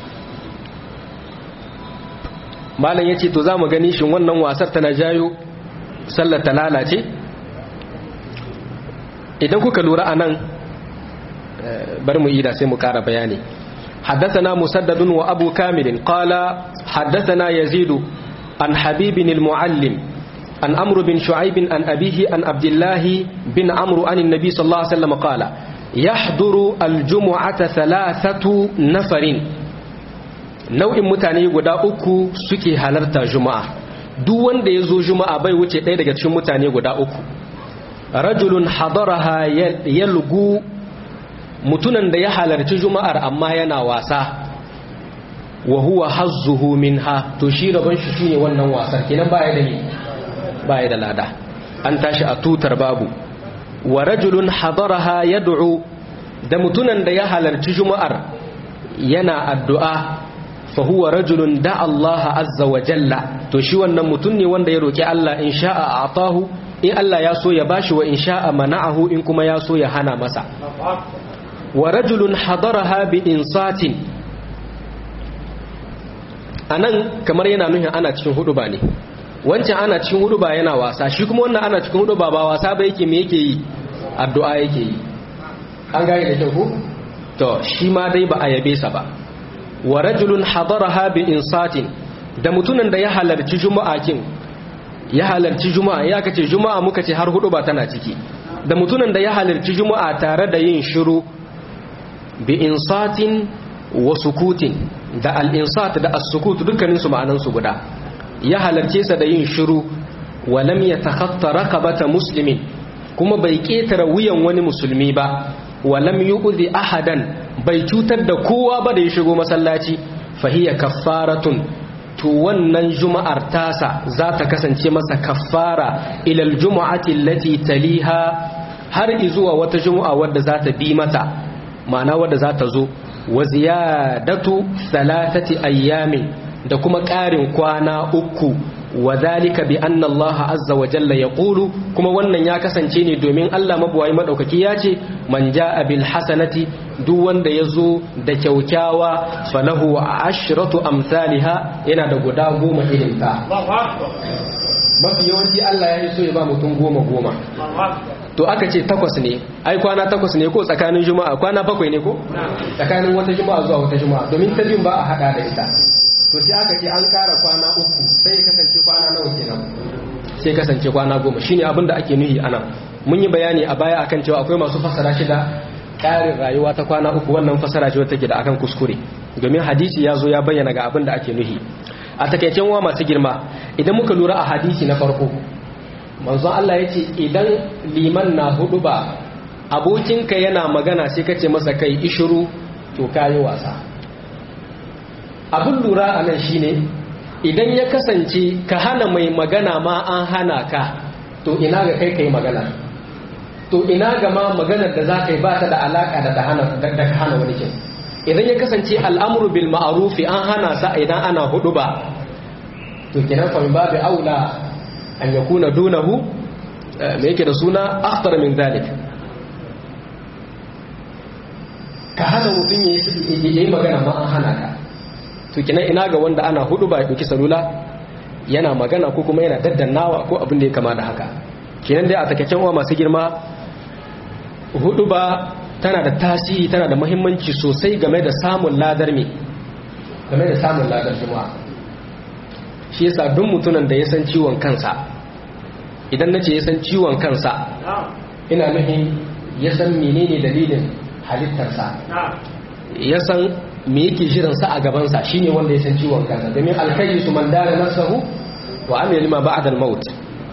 malam ya ce to za mu gani shi wannan wasar tana jayo sallar ta lalace idan kuka lura a nan bar mu ida sai mu kara bayani حدثنا مسدد وأبو كامل قال حدثنا يزيد عن حبيب المعلم عن أمر بن شعيب عن أبيه عن عبد الله بن عمرو عن النبي صلى الله عليه وسلم قال يحضر الجمعة ثلاثة نفر نوع متاني guda uku suke halarta juma'a duk wanda ya zo juma'a bai wuce ɗaya daga cikin mutane guda uku rajulun hadaraha yalgu mutunan da ya halarci juma'ar amma yana wasa wa huwa hazzuhu minha to shi rabon shi shine wannan wasar kenan baya da ni baya da lada an tashi a tutar babu wa rajulun hadaraha yad'u da mutunan da ya halarci juma'ar yana addu'a fa huwa rajulun da Allah azza wa jalla to shi wannan mutun ne wanda ya roki Allah in sha'a atahu in Allah ya so ya bashi wa in sha'a mana'ahu in kuma ya so ya hana masa wa rajulun hadaraha bi insatin anan kamar yana nuhin ana cikin hudu ba ne wancan ana cikin hudu ba yana wasa shi kuma wannan ana cikin hudu ba ba wasa ba yake me yake yi addu'a yake yi an gane da kyau ko to shi ma dai ba a yabe sa ba wa rajulun hadaraha bi insatin da mutumin da ya halarci juma'a kin ya halarci juma'a ya kace juma'a muka ce har hudu ba tana ciki da mutumin da ya halarci juma'a tare da yin shiru bi insatin wa sukutin da al-insat da as-sukut dukkanin su ma'anan su guda ya halarce sa da yin shiru wa lam yatakhatta raqabata muslimin kuma bai ketara wuyan wani musulmi ba wa lam yu'zi ahadan bai cutar da kowa ba da ya shigo masallaci fahiya kaffaratun to wannan juma'ar tasa za ta kasance masa kaffara ilal juma'ati allati taliha har izuwa wata juma'a wadda za ta bi mata ma'ana wadda za ta zo wa ziyadatu salatati ayyamin da kuma ƙarin kwana uku wa zalika bi anna Allah azza wa jalla yaqulu kuma wannan ya kasance ne domin Allah mabuwayi madaukaki ya ce man jaa bil hasanati duk wanda yazo da kyaukyawa falahu ashratu amsalha yana da guda goma irin ta mafi yawanci Allah ya yi so ya ba mutum goma goma to aka ce takwas ne ai kwana takwas ne ko tsakanin juma'a kwana bakwai ne ko tsakanin wata juma'a zuwa wata juma'a domin ta biyun ba a hada da ita to sai aka ce an kara kwana uku sai ya kasance kwana nawa kenan sai kasance kwana goma shine abin da ake nuhi anan mun yi bayani a baya akan cewa akwai masu fasara shi da ƙarin rayuwa ta kwana uku wannan fasara ce wata ke da akan kuskure domin hadisi ya zo ya bayyana ga abin da ake nuhi a takaicen wa masu girma idan muka lura a hadisi na farko manzon Allah ya ce idan liman na hudu ba abokinka yana magana sai kace masa kai ishuru to kayi wasa abin lura a nan shine idan ya kasance ka hana mai magana ma an hana ka to ina ga kai kai magana to ina ga ma maganar da za ka yi ba ta da alaka da ka hana wani kin idan ya kasance al'amuru bil ma'arufi an hana sa idan ana hudu ba to kenan fa min babu aula an yakuna dunahu me yake da suna akhtar min zalik ka hana mutum ya yi magana ma an hana ka to kenan ina ga wanda ana hudu ba ya ɗauki salula yana magana ko kuma yana daddannawa ko abin da ya kama da haka kenan dai a takakken uwa masu girma hudu ba tana da tasiri tana da muhimmanci sosai game da samun ladar me game da samun ladar juma'a shi yasa duk mutumin da ya san ciwon kansa idan nace ya san ciwon kansa ina nufin ya san menene dalilin halittarsa ya san me yake shirinsa a gabansa shine wanda ya san ciwon kansa domin alkayi su man dara nasahu wa amil ma ba'da al-maut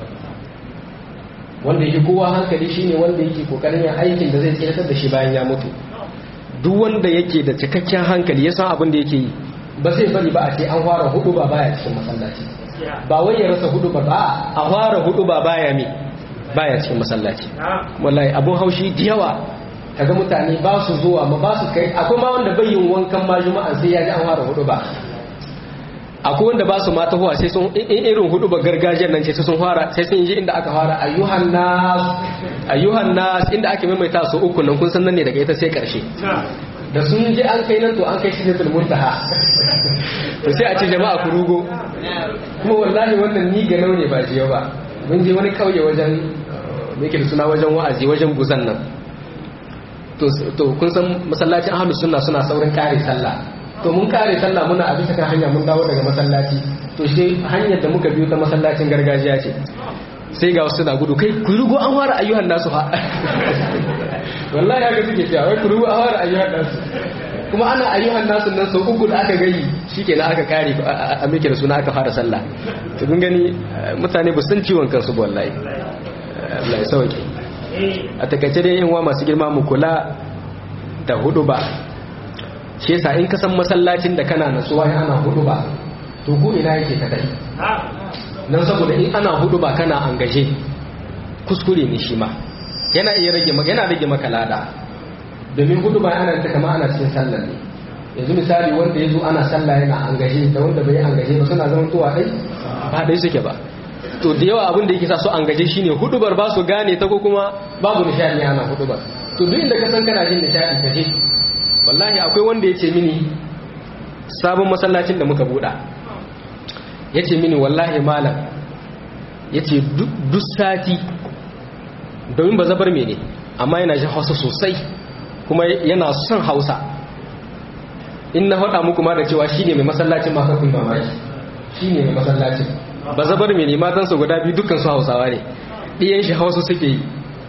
wanda yake kowa hankali shine wanda yake kokarin yin aikin da zai tsiratar da shi bayan ya mutu duk wanda yake da cikakken hankali ya san abin da yake yi ba zai bari ba a ce an fara hudu ba baya cikin masallaci ba wai ya rasa hudu ba ba a fara hudu ba baya me baya cikin masallaci wallahi abun haushi da yawa kaga mutane ba su zuwa ma ba su kai akwai ma wanda bai yin wankan ma juma'a sai ya ji an fara hudu ba akwai wanda ba su ma tahowa sai sun in irin hudu ba gargajiyar nan ce sai sun fara sai sun ji inda aka fara ayyuhan nas ayyuhan nas inda ake maimaita su uku nan kun san nan ne daga ita sai karshe da sun ji an kai nan to an kai shi ne muntaha to sai a ce jama'a ku rugo kuma wallahi wannan ni ga ne ba jiya ba mun je wani kauye wajen me yake da suna wajen wa'azi wajen guzan nan to kun san masallacin ahlus sunna suna saurin kare sallah to mun kare sallah muna a bisa kan hanya mun dawo daga masallaci to shi hanyar da muka biyo ta masallacin gargajiya ce sai ga wasu na gudu kai ku rugo an fara ayyuhan nasu ha wallahi haka suke cewa wai ku rugo an fara ayyuhan nasu kuma ana ayyuhan nasu nan sau uku da aka gayi shikenan aka kare a mike da suna aka fara sallah to kun gani mutane ba san ciwon kansu ba wallahi Allah ya sauke a takaice dai yin wa masu girma mu kula da hudu ba shi yasa in ka san masallacin da kana natsuwa in ana hudu ba to ko ina yake ka dai nan saboda in ana hudu ba kana angaje kuskure ne shi ma yana iya rage maka yana rage maka lada domin hudu ba ana ta kama ana cikin sallar ne yanzu misali wanda ya zo ana sallah yana angaje da wanda bai angaje ba suna zama tuwa dai ba dai suke ba to da yawa abin da yake sa su angaje shine hudubar ba su gane ta ko kuma babu nishadi ana hudubar to duk inda ka san kana jin nishadi ka je wallahi akwai wanda yace mini sabon masallacin da muka buɗa yace mini wallahi malam yace duk sati domin ba zabar mene amma yana jin hausa sosai kuma yana son hausa in na faɗa muku ma da cewa shi ne mai masallacin ma kakun mamaki shi ne mai masallacin ba zabar mai matansa guda biyu dukkan su hausawa ne ɗiyan shi hausa suke yi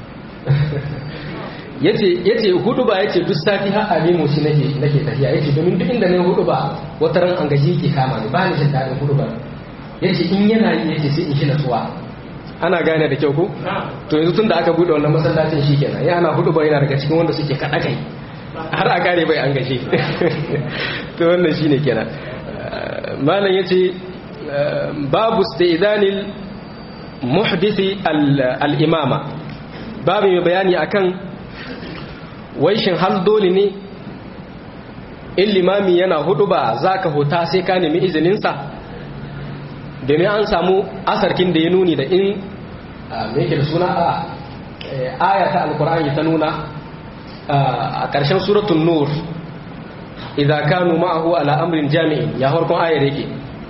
ya ce hudu ba ya ce duk sati har a nemo shi nake tafiya ya ce domin duk inda na hudu ba wata ran an gaji ke kama ni ba ni jin daɗin hudu ba ya ce in yana yi ya ce sai in shi natsuwa ana gane da kyau ko to yanzu tun da aka buɗe wannan masallacin shi kenan ya ana hudu ba yana daga cikin wanda suke kaɗa kai har a kare bai an gashi to wannan shi ne kenan malam ya ce babu staidanil muhdisi al-imama babu mai bayani akan waishin hal dole ne in limami yana hudu ba za ka huta sai ka nemi izininsa domin an samu asarkin da ya nuni da in mai da suna a ayata alkur'ani ta nuna a ƙarshen suratun nur idza kanu ma'ahu ala amrin jami'in ya harkon ayar yake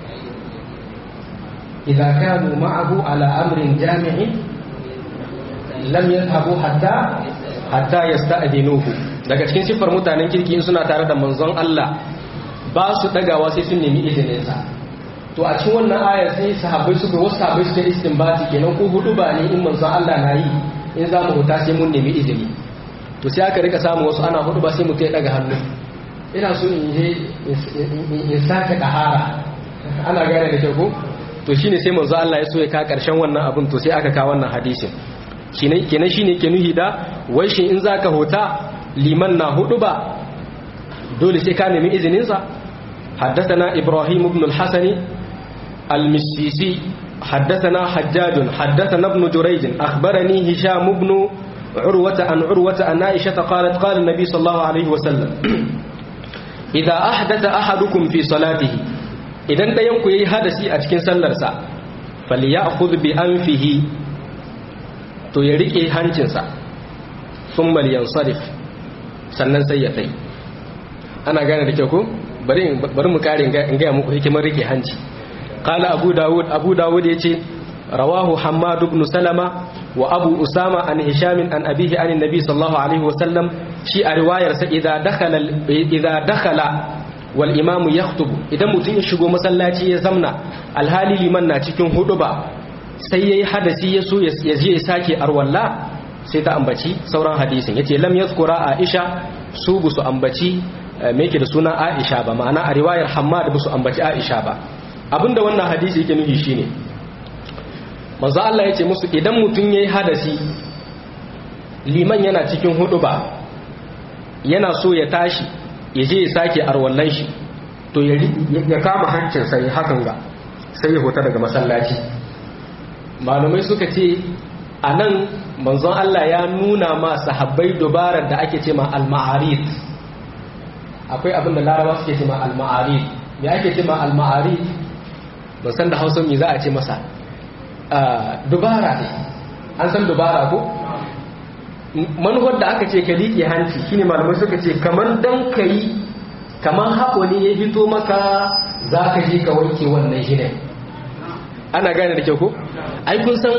idza kanu ma'ahu ala amrin jami'in lam yadhhabu hatta hatta yasta'dinuhu daga cikin siffar mutanen kirki in suna tare da manzon Allah ba su dagawa sai sun nemi izinin sa to a cikin wannan aya sai sahabbai suka wasu sahabbai suka istinbati kenan ko hudu ba ne in manzon Allah na yi in za mu huta sai mun nemi izini to sai aka rika samu wasu ana hudu ba sai mutum ya daga hannu ina so in je in sake dahara ana gane da kyau ko to shine sai manzo Allah ya so ya ka karshen wannan abin to sai aka ka wannan hadisin kenan shine ke nuhi da wai shi in zaka hota liman na hudu ba dole sai ka nemi izinin sa حدثنا إبراهيم بن الحسن المسيسي حدثنا حجاج حدثنا ابن جريج أخبرني هشام بن عروة عن عروة أن عائشة قالت قال النبي صلى الله عليه وسلم إذا أحدث أحدكم في صلاته إذا أنت ينكو يهدسي أتكين سلرسا فليأخذ بأنفه to ya rike hancinsa sun liyansarif sannan sai ya tai ana gane da kyau ko bari mu kare in gaya muku hikimar rike hanci kala abu dawud abu dawud ya ce rawahu hammad ibn salama wa abu usama an hishamin an abihi an nabi sallallahu alaihi wa sallam shi a riwayarsa idza dakhala idza dakhala wal imam yakhutubu idan mutum ya shigo masallaci ya zamna alhali liman na cikin huduba sai yayi hadasi ya so ya je ya sake arwalla sai ta ambaci sauran hadisin yace lam yazkura aisha su bu su ambaci me yake da suna aisha ba ma'ana a riwayar hammad bu su ambaci aisha ba abinda wannan hadisi yake nufi shine manzo Allah yace musu idan mutum yayi hadasi liman yana cikin huduba yana so ya tashi ya je ya sake arwallan shi to ya kama hancin sai hakan ga sai ya huta daga masallaci malamai suka ce a nan manzon Allah ya nuna ma sahabbai dubarar da ake ce ma al-ma'arid akwai abin da larabawa suke ce ma al-ma'arid me ake ce ma al-ma'arid ban san da hausa me za a ce masa dubara ne an san dubara ko manuwar da aka ce ka liƙe hanci shine malamai suka ce kamar dan ka yi kamar haƙo ne ya fito maka za ka je ka wanke wannan shi ana gane da kyau ko ai kun san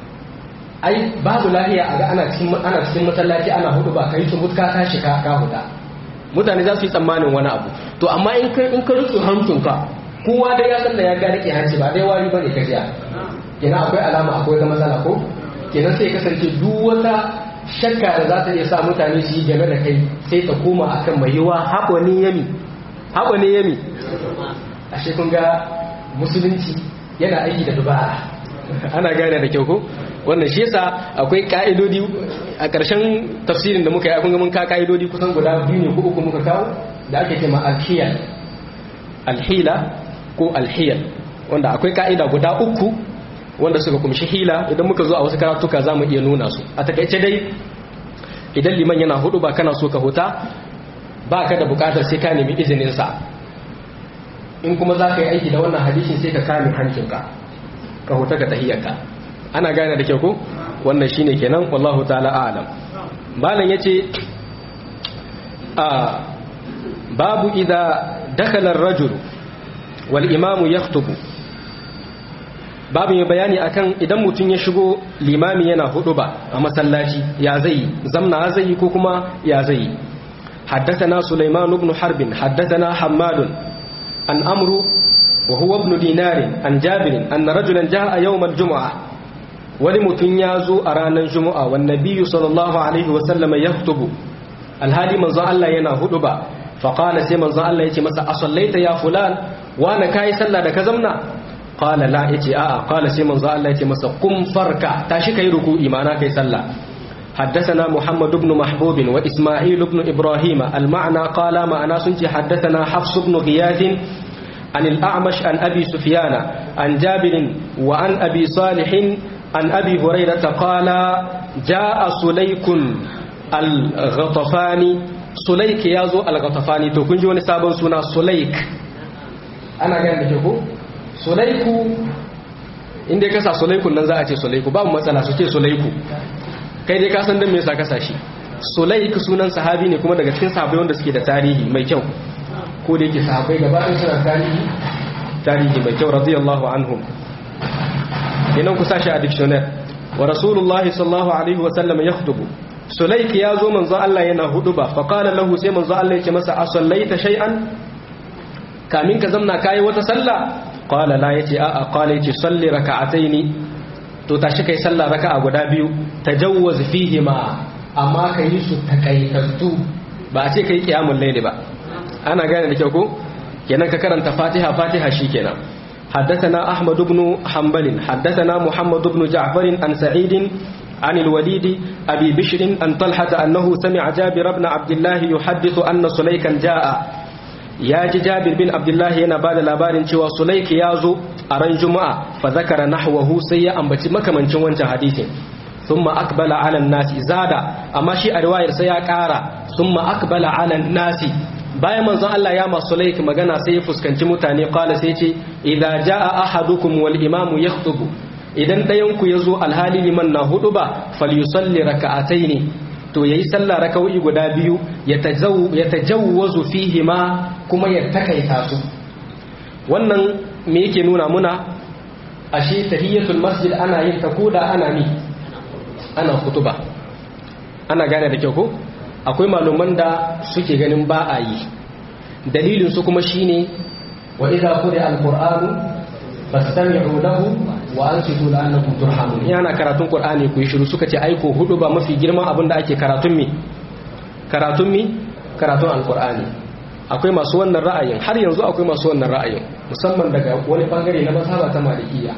ai babu lafiya a ga ana cikin ana cikin masallaci ana hudu ba kai tumut ka tashi ka ka huda mutane za su yi tsammanin wani abu to amma in ka in ka rutsu hancinka kowa da ya san da ya ga rike hanci ba dai wari bane ka jiya kenan akwai alama akwai ga matsala ko kenan sai kasance duk wata shakka da za ta iya sa mutane su yi game da kai sai ta koma akan mai yiwa haƙo ne yami haƙo ne yami ashe kun ga musulunci yana aiki da dubara ana gane da kyau ko wannan shi yasa akwai ka'idodi a ƙarshen tafsirin da muka yi kun ga mun ka ka'idodi kusan guda biyu ne ko uku muka kawo da ake cewa alhiyal alhila ko alhiyal wanda akwai ka'ida guda uku wanda suka kumshi hila idan muka zo a wasu karatuka za mu iya nuna su a takaice dai idan liman yana hudu ba kana so ka huta ba ka da bukatar sai ka nemi izininsa in kuma za ka yi aiki da wannan hadishin sai ka kame hancinka ka huta ka tahiyyarka ana gane da kyau ko wannan shine kenan wallahu ta'ala a'lam malam yace a babu idza dakhala ar-rajul wal imamu yaktubu babu mai bayani akan idan mutum ya shigo limami yana hudu ba a masallaci ya zai zamna zai ko kuma ya zai حدثنا سليمان بن حرب حدثنا حماد عن أمرو وهو ابن دينار عن جابر أن رجلا جاء يوم الجمعة ولمتن يازو أرانا الجمعة والنبي صلى الله عليه وسلم يخطب الهادي من ظن الله ينا هدبا فقال سي من ظن الله يتي مسا أصليت يا فلان وانا كاي سلا دا كزمنا قال لا يتي آآ قال سي من ظن الله يتي مسا قم فركع تاشي كي ركوعي معنا كي سلا حدثنا محمد بن محبوب وإسماعيل بن إبراهيم المعنى قال ما أنا سنتي حدثنا حفص بن غياث عن الأعمش عن أبي سفيان عن جابر وعن أبي صالح عن أبي هريرة قال جاء سليك الغطفاني سليك يازو الغطفاني تو كنجي وني سابن سونا سليك أنا قاعد بجيبو سليك inda ka sa sulaiku nan za a ce sulaiku babu matsala su ce sulaiku kai dai ka san dan me yasa ka sa shi sulaik sunan sahabi ne kuma daga cikin sahabbai wanda suke da tarihi mai kyau ko da yake sahabbai gaba ɗaya suna tarihi tarihi mai kyau radiyallahu anhum idan ku sashi a dictionary wa rasulullahi sallallahu alaihi wa sallam yakhutubu sulaik ya zo manzo Allah yana huduba fa qala lahu sai manzo Allah yake masa asallaita shay'an kamin ka zamna kai wata sallah qala la yace a a qala yace salli raka'ataini to tashi kai sallah raka'a guda biyu tajawwaz fihi ma amma kai su takaitattu ba a ce kai qiyamul layli ba ana gane da kyau ko kenan ka karanta fatiha fatiha shikenan حدثنا أحمد بن حنبل حدثنا محمد بن جعفر عن سعيد عن الوليد أبي بشر أن طلحة أنه سمع جابر بن عبد الله يحدث أن سليكا جاء يا جابر بن عبد الله هنا بعد لابار شوى سليك يازو أرن جمعة فذكر نحوه سيئا بتي مكمن شوان حديث ثم أقبل على الناس زاد أما شيء رواية سيأكارا ثم أقبل على الناس bayan manzon Allah ya masu laik magana sai ya fuskanci mutane kala sai ce idza jaa ahadukum wal imamu yakhutubu idan dayan ku yazo alhali liman na hudu ba falyusalli raka'ataini to yayi sallah raka'o'i guda biyu ya tajawwazu fihi ma kuma ya takaita su wannan me yake nuna muna ashe tahiyatul masjid ana yin ta koda ana ni ana kutuba ana gane da kyau ko akwai maluman da suke ganin ba a yi dalilin su kuma shine wa idza quri'a alqur'anu fastami'u lahu wa ansitu la'allakum turhamun yana karatun qur'ani ku yi shiru suka ce aiko hudu ba mafi girman abin da ake karatun mi karatun mi karatun alqur'ani akwai masu wannan ra'ayin har yanzu akwai masu wannan ra'ayin musamman daga wani bangare na mazhaba ta malikiya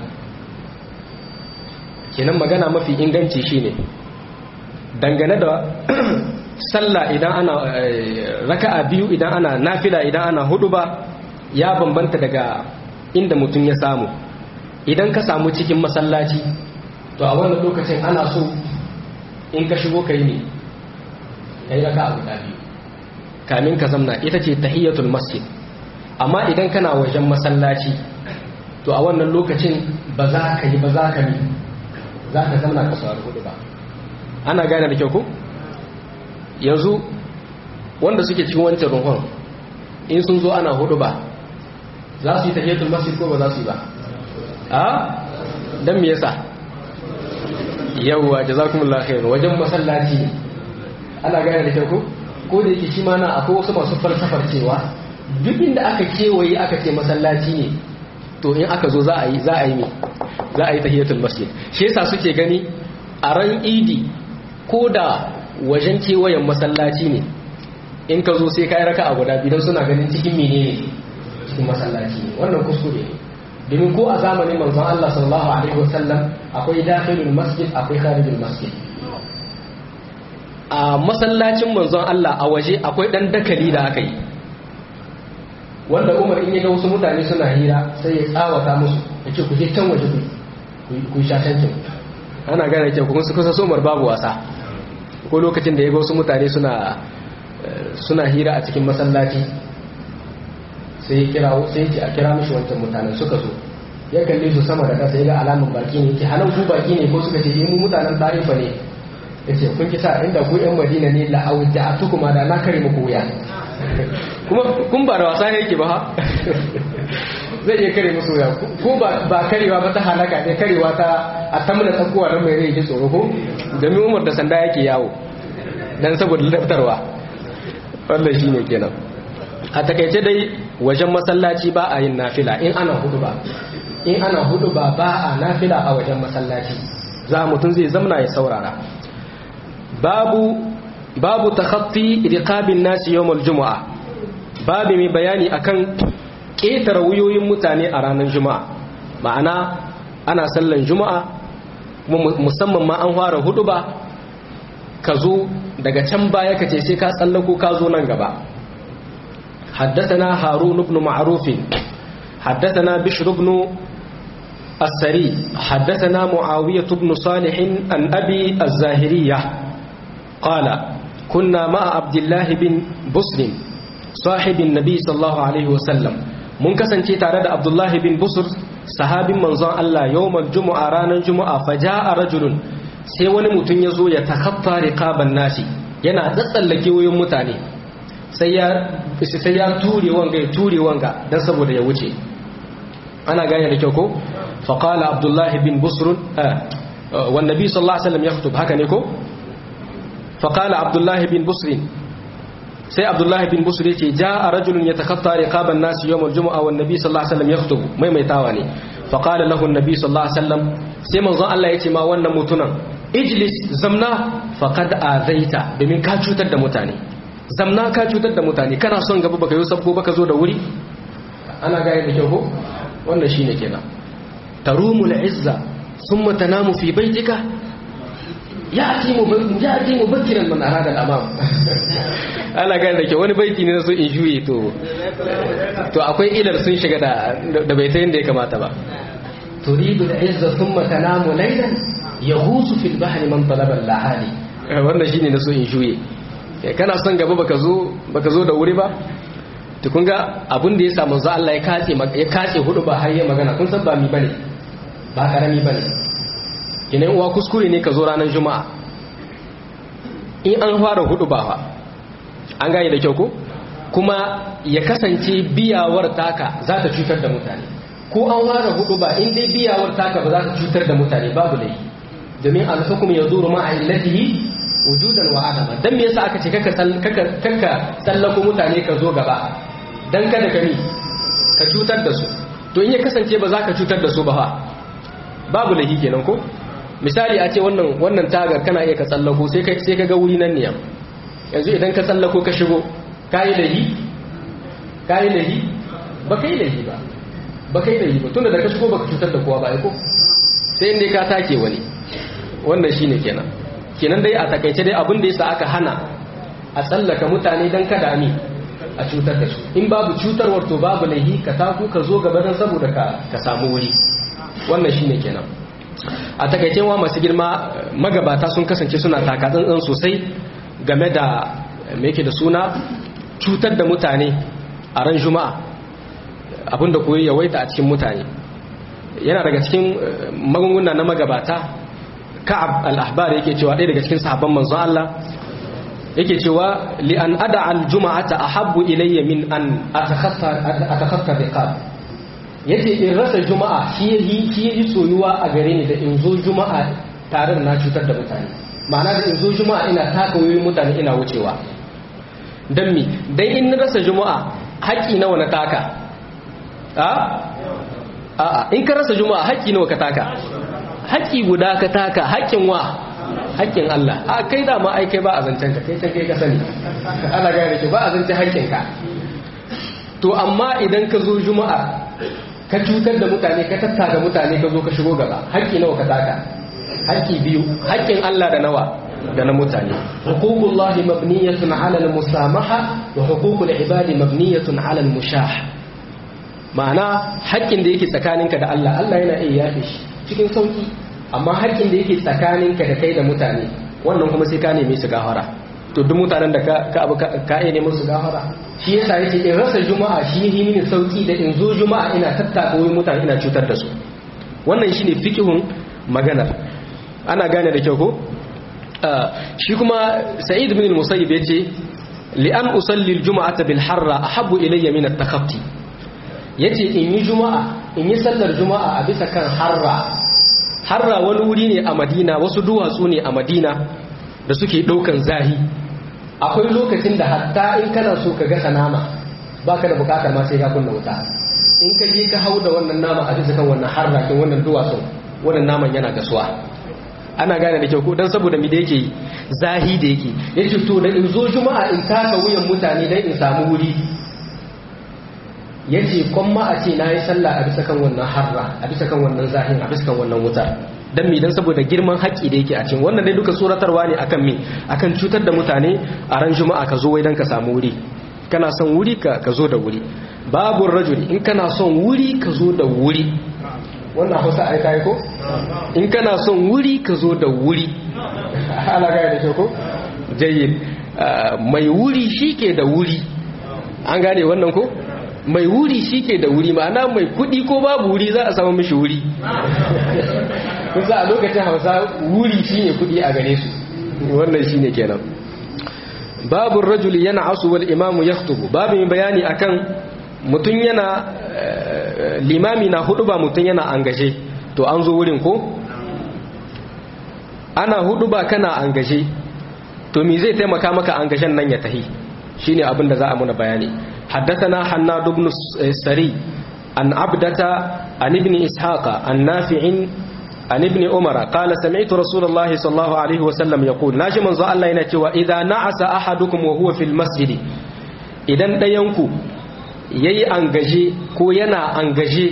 kenan magana mafi inganci shine dangane da sallah idan ana raka'a biyu idan ana nafila idan ana hudu ba ya bambanta daga inda mutum ya samu idan ka samu cikin masallaci to a wannan lokacin ana so in ka shigo kai ne kai raka'a guda biyu kamin ka zamna ita ce tahiyatul masjid amma idan kana wajen masallaci to a wannan lokacin ba za ka yi ba za ka yi za ka zamna ka saurari hudu ba ana gane da kyau ko yanzu wanda suke cikin wancan ruhun in sun zo ana hudu ba za su yi tahiyatul masjid ko ba za su yi ba a dan me yasa yawwa jazakumullahu khair wajen masallaci ana gane da kyau ko ko da yake shi ma na akwai wasu masu falsafar cewa duk inda aka kewaye aka ce masallaci ne to in aka zo za a yi za a yi za a yi tahiyatul masjid shi yasa suke gani a ran idi ko da wajen kewayen masallaci ne in ka zo sai ka yi raka a guda biyu suna ganin cikin mene ne cikin masallaci ne wannan kuskure ne domin ko a zamanin manzon Allah sallallahu alaihi wasallam akwai dakhilul masjid akwai kharijul masjid a masallacin manzon Allah a waje akwai dan dakali da aka yi wanda Umar in ya ga wasu mutane suna hira sai ya tsawata musu yace ku je can waje ku ku shashancin ana gane ke kuma su kusa somar babu wasa ko lokacin da ya ga wasu mutane suna suna hira a cikin masallaci sai ya kira sai ya a kira mishi wancan mutanen suka zo ya kalle su sama da kasa ya ga alamun baki ne yake halan ku baki ne ko suka ce eh mu mutanen tarifa ne yace kun kisa inda ku yan madina ne la awja'atu kuma da na kare muku wuya kuma kun ba da wasa yake ba ha zai iya kare musu wuya ko ba karewa ba ta halaka ne karewa ta a tamna tsakuwa don mai rai ji tsoro ko domin umar da sanda yake yawo dan saboda laftarwa wannan shine kenan a takaice dai wajen masallaci ba a yin nafila in ana hudu ba in ana hudu ba ba a nafila a wajen masallaci za mutum zai zamna ya saurara babu babu takhatti riqabin nasi yawmal jumu'a babu mai bayani akan ƙetare wuyoyin mutane a ranar juma'a ma'ana ana sallan juma'a musamman ma an fara hudu ba ka zo daga can baya ka ce sai ka tsallako ka zo nan gaba حدثنا هارون بن معروف حدثنا بشر بن السري حدثنا معاوية بن صالح عن أبي الزاهرية قال كنا مع عبد الله بن بسر صاحب النبي صلى الله عليه وسلم mun kasance tare da Abdullahi bin Busur sahabin manzon Allah yawmal jumu'a ranar jumu'a faja'a rajulun sai wani mutum ya zo ya takaffa riqaban nasi yana tsatsallake wayoyin mutane sai ya sai ya ture wanga ya ture wanga dan saboda ya wuce ana gane da kyau ko fa qala Abdullahi bin Busr wa nabi sallallahu alaihi wasallam yakhutub haka ne ko fa qala Abdullahi bin Busr sai abdullahi bin busur yace jaa rajulun yatakhatta riqaban nas yawm al-jum'a wan nabi sallallahu alaihi wasallam yakhutubu maimaitawa ne fa qala lahu an-nabi sallallahu alaihi wasallam sai manzon Allah yace ma wannan mutunan ijlis zamna faqad azaita domin ka cutar da mutane zamna ka cutar da mutane kana son gaba baka yi sabko baka zo da wuri ana gaya da kyau ko wannan shine kenan tarumul izza thumma tanamu fi baitika ya'ti mubakkiran man arada al-amam ana gane da ke wani baiti ne na so in juye to to akwai ilar sun shiga da da bai ta yadda ya kamata ba turidu al-izza thumma tanamu laylan yahusu fil bahri man talaba al-lahali wannan shine na so in juye kana son gaba baka zo baka zo da wuri ba to kun ga abin da ya sa manzo Allah ya katse ya katse hudu ba har ya magana kun san ba mi bane ba karami bane kinan uwa kuskure ne ka zo ranar juma'a in an fara hudu ba fa an gane da kyau ko kuma ya kasance biyawar taka za ta cutar da mutane ko an fara hudu ba in dai biyawar taka ba za ta cutar da mutane babu laifi domin alhukum ya zuru ma'a illatihi wujudan wa adama dan me yasa aka ce kaka kaka sallako mutane ka zo gaba dan kada ka ni ka cutar da su to in ya kasance ba za ka cutar da su ba fa babu laifi kenan ko misali a ce wannan wannan tagar kana iya ka tsallako sai ka sai ka ga wuri nan ne yanzu idan ka tsallako ka shigo kayi lahi kayi lahi ba kai lahi ba ba kai lahi ba tunda da ka shigo baka cutar da kowa ba ai ko sai inda ka take wani wannan shine kenan kenan dai a takaice dai abin da yasa aka hana a tsallaka mutane dan kada ami a cutar da su in babu cutarwar to babu lahi ka taku ka zo gaba dan saboda ka ka samu wuri wannan shine kenan a takaice wa masu girma magabata sun kasance suna taka tsantsan sosai game da me yake da suna cutar da mutane a ran juma'a abinda koyi yawaita a cikin mutane yana daga cikin magunguna na magabata ka'ab al-ahbar yake cewa ɗaya daga cikin sahabban manzon Allah yake cewa li an ada al-juma'ata ahabbu ilayya min an atakhaffa atakhaffa riqab yace in rasa juma'a shi yayi shi yayi soyuwa a gare ni da in zo juma'a tare da na cutar da mutane ma'ana da in zo juma'a ina taka wayoyin mutane ina wucewa dan mi dan in na rasa juma'a haƙi nawa na taka a a in ka rasa juma'a haƙi nawa ka taka haƙi guda ka taka haƙin wa haƙƙin Allah a kai da ma ai kai ba a zancen ka kai kai ka sani ana gane ki ba a zancen haƙƙin ka to amma idan ka zo juma'a ka cutar da mutane ka tattaka mutane ka zo ka shigo gaba haƙƙi nawa ka taka haƙƙi biyu haƙƙin Allah da nawa da na mutane huququllahi mabniyatun 'ala al-musamaha wa huququl ibadi mabniyatun 'ala al-mushah ma'ana haƙƙin da yake tsakaninka da Allah Allah yana iya yafe shi cikin sauki amma haƙƙin da yake tsakaninka da kai da mutane wannan kuma sai ka neme su gafara to duk mutanen da ka abu ka iya neman su gafara shi yasa yake in rasa juma'a shi yi mini sauki da in zo juma'a ina tattaka wurin mutane ina cutar da su wannan shine fiqhun maganar ana gane da kyau ko shi kuma sa'id bin al-musayyib yace li an usalli al-jum'ata bil harra ahabbu ilayya min at-takhaffi yace in yi juma'a in yi sallar juma'a a bisa kan harra harra wani wuri ne a madina wasu duwatsu ne a madina da suke daukan zahi akwai lokacin da hatta in kana so ka gasa nama baka da bukatar ma sai ka kunna wuta in ka je ka hau da wannan nama a bisa kan wannan harrakin wannan duwatsun wannan naman yana gasuwa ana gane da kyau ko dan saboda mi da yake zahi da yake yace to da in zo juma'a in taka wuyan mutane dan in samu wuri yace kuma a ce nayi sallah a bisa kan wannan harra a bisa kan wannan zahin a bisa kan wannan wuta dan mi dan saboda girman haƙi da yake a cikin wannan dai duka tsoratarwa ne akan mi akan cutar da mutane a ran juma'a ka zo wai dan ka samu wuri kana son wuri ka ka zo da wuri babu rajuli in kana son wuri ka zo da wuri wannan hausa ai kai ko in kana son wuri ka zo da wuri ala ga da ko jayyid mai wuri shike da wuri an gane wannan ko mai wuri shike da wuri ma'ana mai kudi ko babu wuri za a samu mishi wuri kusa a lokacin hausa wuri shine kudi a gare su wannan shine kenan babu rajuli yana asu wal imamu yaktubu babu mai bayani akan mutum yana limami na hudu ba mutum yana angaje to an zo wurin ko ana hudu ba kana angaje to me zai taimaka maka angajen nan ya tahi shine abin da za a muna bayani haddathana hannad ibn sari an abdata an ibn ishaqa an nafi'in an ibn umara qala sami'tu rasulullah sallallahu alaihi wasallam yaqul naji manzo Allah yana cewa idza na'asa ahadukum wa huwa fil masjid idan dayanku yayi angaje ko yana angaje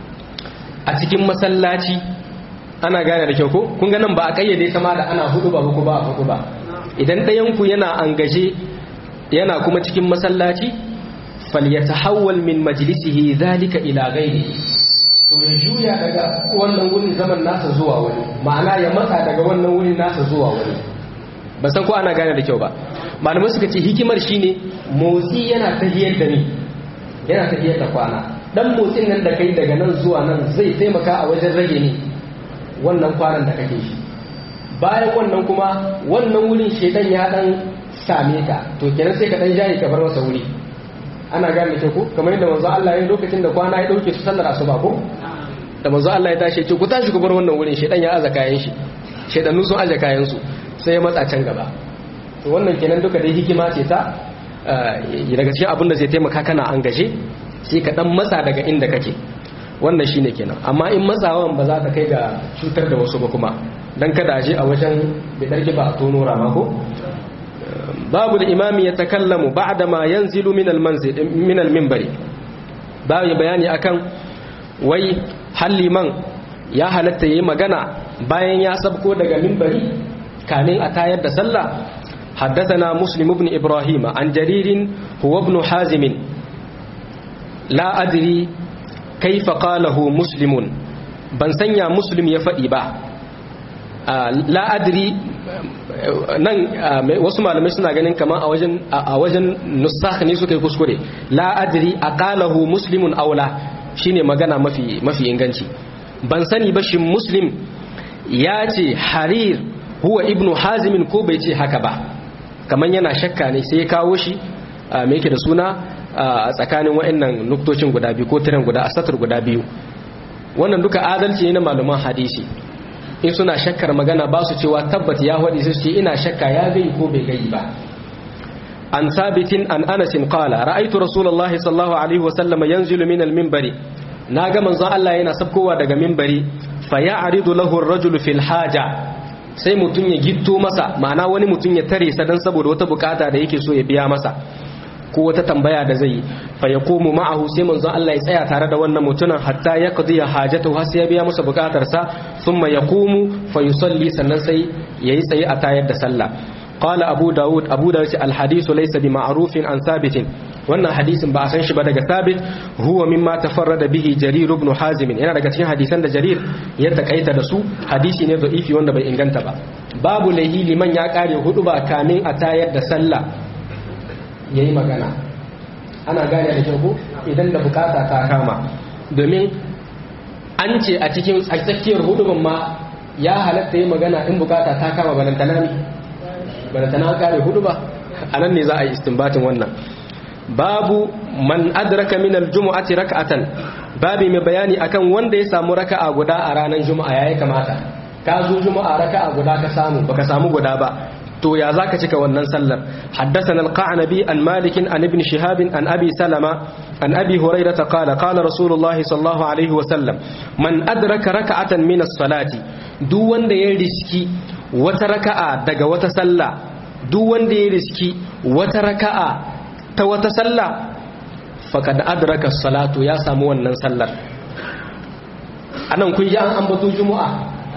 a cikin masallaci ana gane da kyau ko kun ga nan ba a kayyade sama da ana hudu ba ko ba a hudu ba idan dayanku yana angaje yana kuma cikin masallaci falyatahawwal min majlisihi dhalika ila ghairihi to ya juya daga wannan wurin zaman nasa zuwa wani ma'ana ya matsa daga wannan wurin nasa zuwa wani ba san ko ana gane da kyau ba malamai suka ce hikimar shine motsi yana tahiyar da ni yana tahiyar da kwana dan motsin nan da kai daga nan zuwa nan zai taimaka a wajen rage ni wannan kwanan da kake shi bayan wannan kuma wannan wurin shedan ya dan same ka to kenan sai ka dan jaye ka bar masa wuri ana gane ke ko kamar yadda manzo Allah ya lokacin da kwana ya dauke su sallar asuba ko da manzo Allah ya tashi ce ku tashi ku bar wannan wurin shedan ya aza kayan shi shedanu sun aje kayan su sai ya matsa can gaba to wannan kenan duka dai hikima ce ta daga cikin abin da zai taimaka kana an gaje sai ka dan matsa daga inda kake wannan shine kenan amma in matsawan ba za ta kai ga cutar da wasu ba kuma dan kada aje a wajen bidarki ba a tono rama ko babu da imami ya takallamu ba'da ma yanzilu min al-manzil min al-minbari babu bayani akan wai halliman ya halatta yayi magana bayan ya sabko daga minbari kamin a tayar da sallah حدثنا مسلم بن إبراهيم عن جرير هو ابن حازم لا أدري كيف قاله مسلم ban sanya muslim ya faɗi ba la adri nan wasu malamai suna ganin kamar a wajen nusakh ne suka yi kuskure la adri aqalahu muslimun aula shine magana mafi mafi inganci ban sani ba shin muslim ya ce harir huwa ibnu hazimin ko bai ce haka ba kamar yana shakka ne sai ya kawo shi me yake da suna a tsakanin wa'annan nuktocin guda biyu ko tiran guda a satar guda biyu wannan duka adalci ne na malaman hadisi in suna shakkar magana ba su cewa tabbat ya faɗi su ce ina shakka ya gai ko bai gai ba an sabitin an anasin qala ra'aytu rasulullahi sallallahu alaihi wa sallam yanzilu min al-minbari naga manzon Allah yana sabkowa daga minbari fa ya'ridu lahu ar-rajulu fil haja sai mutum ya gitto masa ma'ana wani mutum ya tare sa dan saboda wata bukata da yake so ya biya masa ko wata tambaya da zai yi fa yaqumu ma'ahu sai manzon Allah ya tsaya tare da wannan mutumin hatta ya qadiya hajatu har sai ya biya masa bukatar sa thumma yaqumu fa yusalli sannan sai yayi tsaye a tayar da sallah qala abu daud abu daud al hadithu laysa bi ma'rufin an sabitin wannan hadisin ba a san shi ba daga sabit huwa mimma tafarrada bihi jarir ibn hazim yana daga cikin hadisan da jarir ya takaita da su hadisi ne da'ifi wanda bai inganta ba babu laihi liman ya kare hudu ba kamin a tayar da sallah yayi magana ana gane da kyau idan da bukata ta kama domin an ce a cikin tsakiyar hudubin ma ya halatta yi magana in bukata ta kama balantana ne balantana kare hudu ba a nan ne za a yi istinbatin wannan babu man adraka min aljumu'ati rak'atan babu mai bayani akan wanda ya samu raka'a guda a ranar juma'a yayi kamata ka zo juma'a raka'a guda ka samu baka samu guda ba to ya zaka cika wannan sallar haddathana al-qa'nabi an malik an ibn shihab an abi salama an abi hurairah qala qala rasulullah sallallahu alaihi wa sallam man adraka raka'atan min as-salati duk wanda ya riski wata raka'a daga wata sallah duk wanda ya riski wata raka'a ta wata sallah faqad adraka as-salatu ya samu wannan sallar anan kun ji an ambato juma'a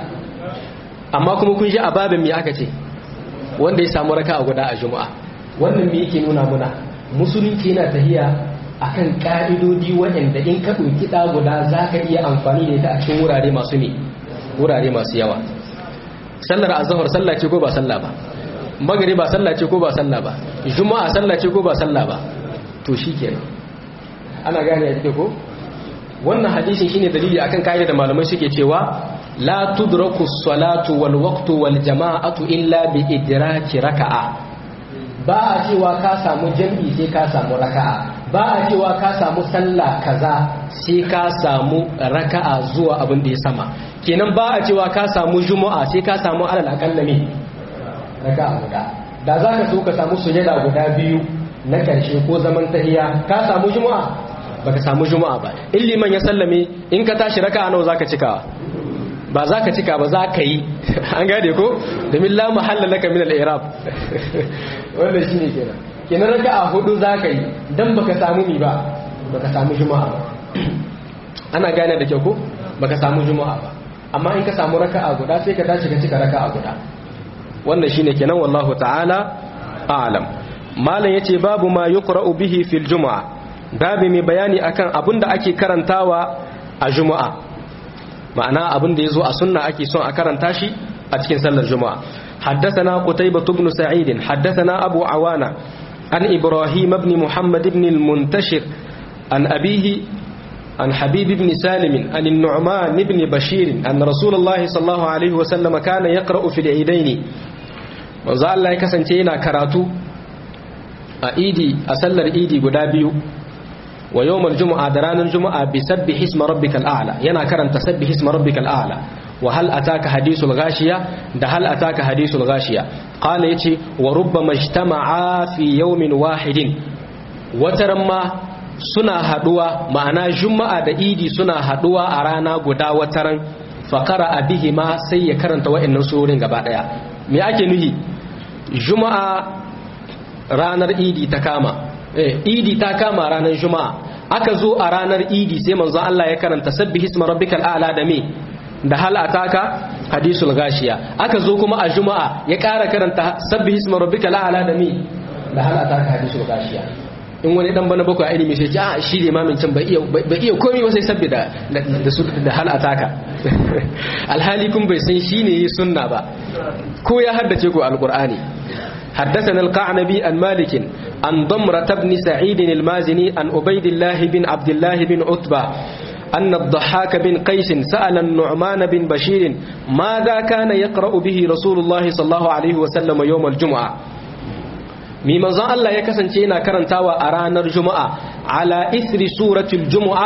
amma kuma kun ji a babin me aka ce wanda ya samu raka a guda a juma'a wannan me yake nuna muna musulunci yana tahiya akan ka'idodi waɗanda in ka ɗauki ɗa guda za ka iya amfani da ita a cikin wurare masu ne wurare masu yawa sallar azhar sallah ce ko ba sallah ba magari ba sallah ce ko ba sallah ba juma'a sallah ce ko ba sallah ba to shikenan ana gane ya ko wannan hadisin shine dalili akan kaida da malamai suke cewa la tudraku salatu wal waqtu wal jama'atu illa bi idraki raka'a ba a cewa ka samu jam'i sai ka samu raka'a ba a cewa ka samu sallah kaza sai ka samu raka'a zuwa abin da ya sama kenan ba a cewa ka samu juma'a sai ka samu alal akalla ne raka'a guda da za ka so ka samu sujada guda biyu na karshe ko zaman tahiya ka samu juma'a baka samu juma'a ba in liman ya sallame in ka tashi raka'a nawa zaka cikawa ba za ka cika ba za ka yi an gade ko domin la mahalla laka min al-i'rab wannan shine kenan kenan raka'a hudu za ka yi dan baka samu mi ba baka samu juma'a ba ana gane da kyau ko baka samu juma'a ba amma in ka samu raka'a guda sai ka tashi ka cika raka'a guda wannan shine kenan wallahu ta'ala a'lam malam yace babu ma yuqra'u bihi fil jumu'a babu mai bayani akan abinda ake karantawa a juma'a ma'ana abin da ya zo a sunna ake son a karanta shi a cikin sallar juma'a حدثنا قتيبة بن سعيد حدثنا أبو عوانة عن إبراهيم بن محمد بن المنتشر عن أبيه عن حبيب بن سالم عن النعمان بن بشير أن رسول الله صلى الله عليه وسلم كان يقرأ في العيدين وزال الله يكسنتينا كراتو أيدي أسلر إيدي قدابيو ويوم الجمعة دران الجمعة بسبح اسم ربك الأعلى ينا كرن تسبح اسم ربك الأعلى وهل أتاك حديث الغاشية ده هل أتاك حديث الغاشية قال يتي وربما اجتمعا في يوم واحد وترما suna haduwa ma'ana juma'a da idi suna haduwa a rana guda wataran fakara abihi ma sai ya karanta wa'annan surorin gaba daya me ake nuhi juma'a ranar idi ta kama idi ta kama ranar juma'a aka zo a ranar idi sai manzo Allah ya karanta sabbihi isma rabbikal a'la da me da hal ataka hadisul gashiya aka zo kuma a juma'a ya ƙara karanta sabbihi isma rabbikal a'la da me da hal ataka hadisul gashiya in wani dan bana bakwai ilimi sai a shi da imamin can bai iya bai iya komai ba sai sabbi da da su da hal ataka alhali kun bai san shine yi sunna ba ko ya haddace ku alqur'ani حدثنا القعنبي عن مالك عن ضمرة بن سعيد المازني عن عبيد الله بن عبد الله بن عتبة أن الضحاك بن قيس سأل النعمان بن بشير ماذا كان يقرأ به رسول الله صلى الله عليه وسلم يوم الجمعة mi manzon Allah ya kasance yana karantawa a ranar Juma'a ala ithri suratul Juma'a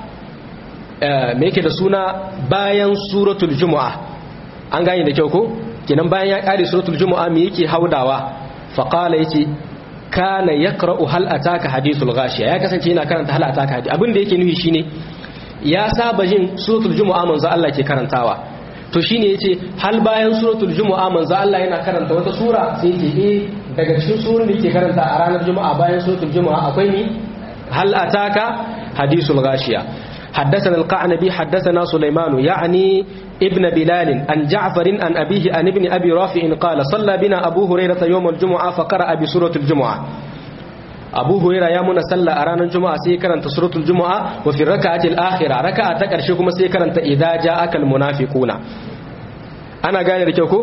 me yake da suna bayan suratul Juma'a an gane da kyau ko kenan bayan ya kare suratul Juma'a me yake haudawa fa qala yace kana yaqra'u hal ataka hadithul ghashiya ya kasance yana karanta hal ataka hadith abin da yake nufi shine ya saba jin suratul Juma'a manzon Allah ke karantawa to shine yace hal bayan suratul Juma'a manzon Allah yana karanta wata sura sai yace eh daga cikin surun da yake karanta a ranar juma'a bayan suratul juma'a akwai ni hal ataka hadisul ghashiya حدثنا القعنبي حدثنا سليمان يعني ابن بلال عن جعفر عن أبيه عن ابن أبي رافع قال صلى بنا أبو هريرة يوم الجمعة فقرأ بسورة الجمعة أبو هريرة يا من صلى أرانا الجمعة سيكرا سورة الجمعة وفي الركعة الآخرة ركعة تكرشكم سيكرا إذا جاءك المنافقون أنا قال لكيكو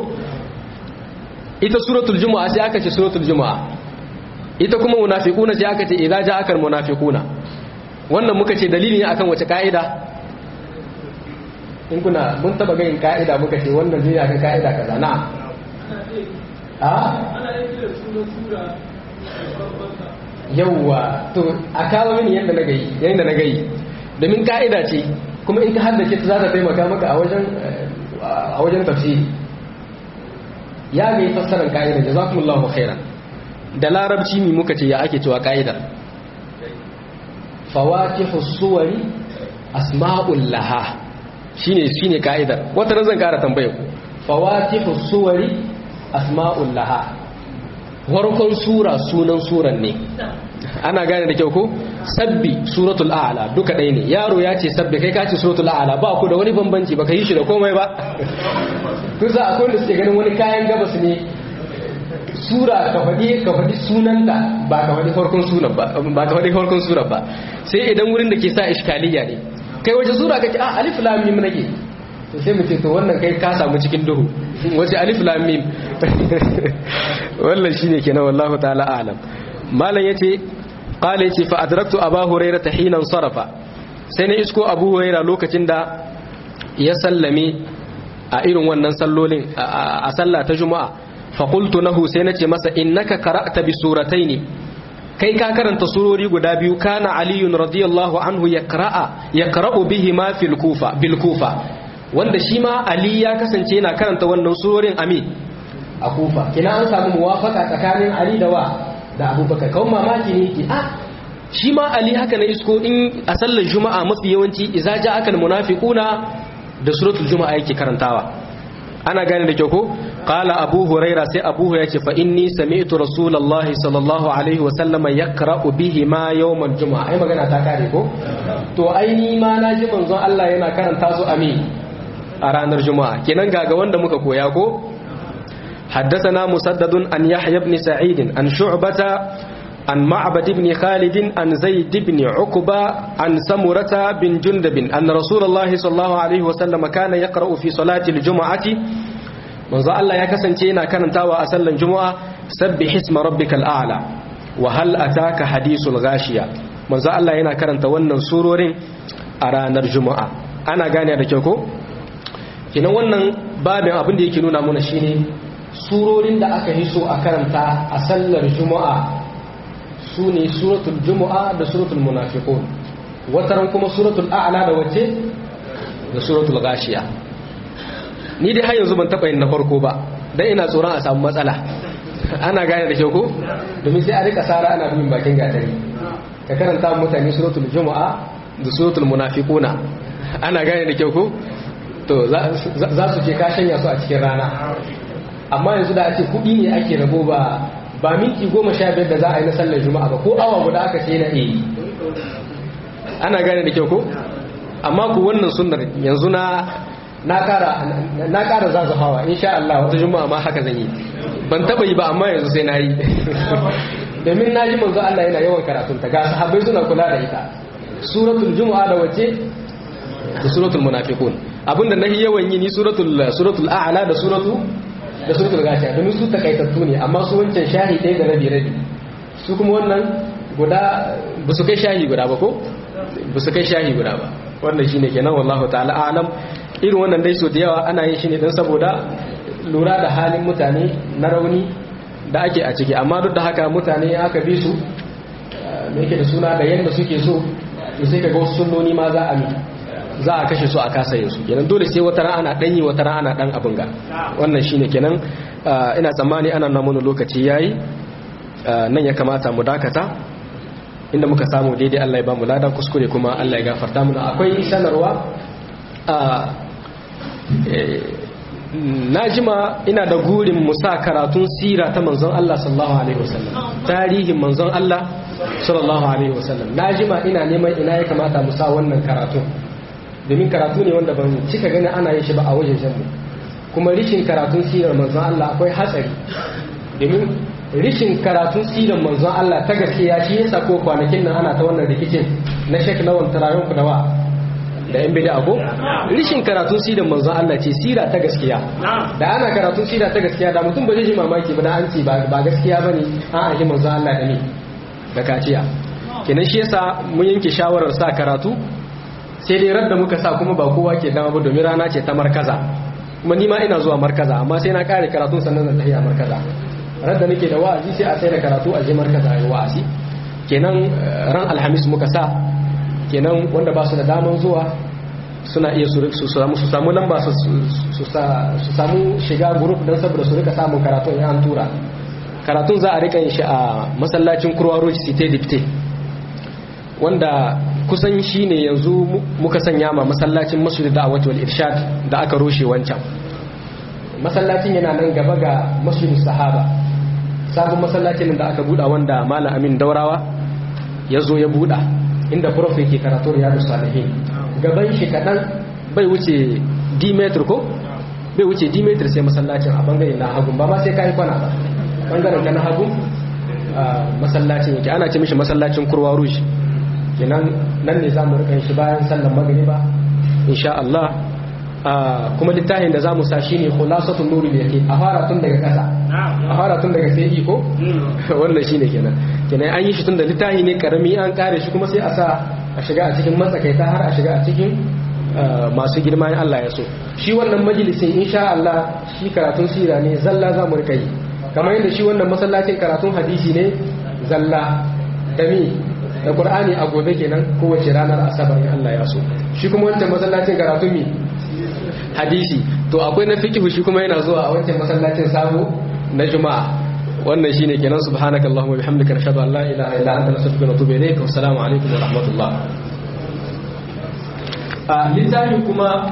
ita suratul juma'a sai aka ce suratul juma'a ita kuma munafiquna sai aka ce idza ja'akal munafiquna wannan muka ce dalili ne akan wace ka'ida in kuna mun taba ganin ka'ida muka ce wannan zai akan ka'ida kaza na a yawwa to a kawo mini yadda na gayi yadda na gayi domin ka'ida ce kuma in ka haddace ta za ta taimaka maka a wajen a wajen tafsiri ya ga fassarar ka'idar jazakumullahu khairan da larabci mi muka ce ya ake cewa ka'idar fawatihu suwari asma'ul laha shine shine ka'idar wata ran zan kara tambaye ku fawatihu suwari asma'ul laha warkon sura sunan suran ne ana gane da kyau ko sabbi suratul a'la duka ɗaya ne yaro ya ce sabbi kai ka ce suratul a'la ba ku da wani bambanci baka yi shi da komai ba kusa akwai wanda suke ganin wani kayan gabas ne sura ka faɗi ka faɗi sunanta ba ka faɗi farkon sunan ba ba ka faɗi farkon surar ba sai idan wurin da ke sa iskaliya ne kai wace sura kake ah alif lam mim nake to sai mu ce to wannan kai ka samu cikin duhu wace alif lam mim wannan shine kenan wallahu ta'ala a'lam malam yace qala yace fa adraktu aba hurairah hina sarafa sai na isko abu hurairah lokacin da ya sallame a irin wannan sallolin a sallah ta juma'a fa qultu lahu sai nace masa innaka qara'ta bi surataini kai ka karanta surori guda biyu kana aliyun radiyallahu anhu yaqra'a yaqra'u bihi ma fil kufa bil kufa wanda shi ma ali ya kasance yana karanta wannan surorin ami a kufa kina an samu muwafaka tsakanin ali da wa da abubakar kawai mamaki ne ke ah shi ma ali haka na isko in a sallar juma'a mafi yawanci iza ja akan munafiquna da suratul juma'a yake karantawa ana gane da kyau ko qala abu huraira sai abu huraira ce fa inni sami'tu rasulullahi sallallahu alaihi wa sallama yaqra'u bihi ma yawmal juma'a ai magana ta kare ko to ai ni ma na ji manzon Allah yana karanta su amin a ranar juma'a kenan gaga wanda muka koya ko حدثنا مسدد عن يحيى بن سعيد عن شعبة عن معبد بن خالد عن زيد بن عقبة عن سمرة بن جندب أن رسول الله صلى الله عليه وسلم كان يقرأ في صلاة الجمعة من الله يكسن تينا كان تاوى أسل الجمعة سبح اسم ربك الأعلى وهل أتاك حديث الغاشية من الله ينا كان تونن سرور أرانا الجمعة أنا غاني da kyau ko kina wannan babin abin da yake nuna mana shine surorin da aka yi so a karanta a sallar juma'a su ne suratul juma'a da suratul munafiqun wataran kuma suratul a'la da wace da suratul gashiya ni dai har yanzu ban taba yin na farko ba dan ina tsoron a samu matsala ana gane da kyau ko domin sai a rika sara ana bin bakin gatari ka karanta mutane suratul juma'a da suratul munafiquna ana gane da kyau ko to za su ce ka shanya su a cikin rana amma yanzu da ake kuɗi ne ake rabo ba ba minti goma sha biyar da za a yi na sallar juma'a ba ko awa guda aka ce na iya ana gane da kyau ko amma ku wannan sunnar yanzu na na kara na kara zazafawa insha Allah wata juma'a ma haka zan yi ban taba yi ba amma yanzu sai na yi domin na ji manzo Allah yana yawan karatun ta ga sahabbai suna kula da ita suratul juma'a da wace da suratul munafiqun abinda nahi yawan yi ni suratul suratul a'la da suratul da suratul gashiya domin su takaitattu ne amma su wancan shahi ɗaya da rabi rabi su kuma wannan guda ba su kai shahi guda ba ko ba su kai shahi guda ba wannan shine kenan wallahu ta'ala a'lam irin wannan dai so da yawa ana yin shi ne dan saboda lura da halin mutane na rauni da ake a ciki amma duk da haka mutane aka bi su me yake da suna da yanda suke so to sai kaga wasu sunnoni ma za a mi za a kashe su a kasa yin su kenan dole sai wata ana dan yi wata ana dan abin ga wannan shine kenan ina tsammani ana nan mun lokaci yayi nan ya kamata mu dakata inda muka samu daidai Allah ya ba mu lada kuskure kuma Allah ya gafarta mana akwai sanarwa na jima ina da gurin musa karatun sira ta manzon Allah sallallahu alaihi wasallam tarihin manzon Allah sallallahu alaihi wasallam na jima ina neman ina ya kamata musa wannan karatun domin karatu ne wanda ban cika gani ana yin shi ba a wajen mu kuma rishin karatun sirar manzon Allah akwai hatsari domin rishin karatun sirar manzon Allah ta gaskiya shi yasa ko kwanakin nan ana ta wannan rikicin na shek lawan tarayon ku da wa da yan bida ko rishin karatun sirar manzon Allah ce sira ta gaskiya da ana karatun sira ta gaskiya da mutum ba zai ji mamaki ba da an ce ba gaskiya bane an aji manzon Allah da ni da kaciya kenan shi yasa mun yanke shawarar sa karatu sai dai radda muka sa kuma ba kowa ke dama ba domin rana ce ta markaza kuma ni ma ina zuwa markaza amma sai na kare karatun sannan zan tafi a markaza radda nake da wa'azi sai a sai da karatu a je markaza yi wa'azi kenan ran alhamis muka sa kenan wanda ba su da daman zuwa suna iya su samu lamba su samu shiga group don saboda su rika samun karatun ya an tura karatun za a rika yin shi a masallacin kurwa road city dipte wanda kusan shi ne yanzu muka sanya ma masallacin masjid da wal irshad da aka rushe wancan masallacin yana nan gaba ga masjid sahaba sabon masallacin da aka buɗa wanda malam amin daurawa ya zo ya buɗa inda prof yake karatu riyadu salihin gaban shi kaɗan bai wuce dimetri ko bai wuce dimetri sai masallacin a bangare na hagun ba ma sai ka yi kwana ba bangaren ka na hagun masallacin yake ana ce mishi masallacin kurwa rouge kenan nan ne za mu rika shi bayan sallan magriba insha Allah kuma littafin da za mu sa shi ne khulasatul nuri yake a fara tun daga ƙasa a fara tun daga sai iko wannan shine kenan kenan an yi shi tun da littafi ne karami an kare shi kuma sai a sa a shiga a cikin matsakaita har a shiga a cikin masu girma in Allah ya so shi wannan majalisin insha Allah shi karatun sira ne zalla za mu rika yi kamar yadda shi wannan masallacin karatun hadisi ne zalla dami da Qur'ani a gobe kenan kowace ranar asabar in Allah ya so shi kuma wancan masallacin karatun mi hadisi to akwai na fiqh shi kuma yana zuwa a wancan masallacin sabo na juma'a wannan shine kenan subhanakallahumma bihamdika nashhadu an la ilaha illa anta nastaghfiruka wa natubu ilayk wa assalamu alaikum wa rahmatullah a littafin kuma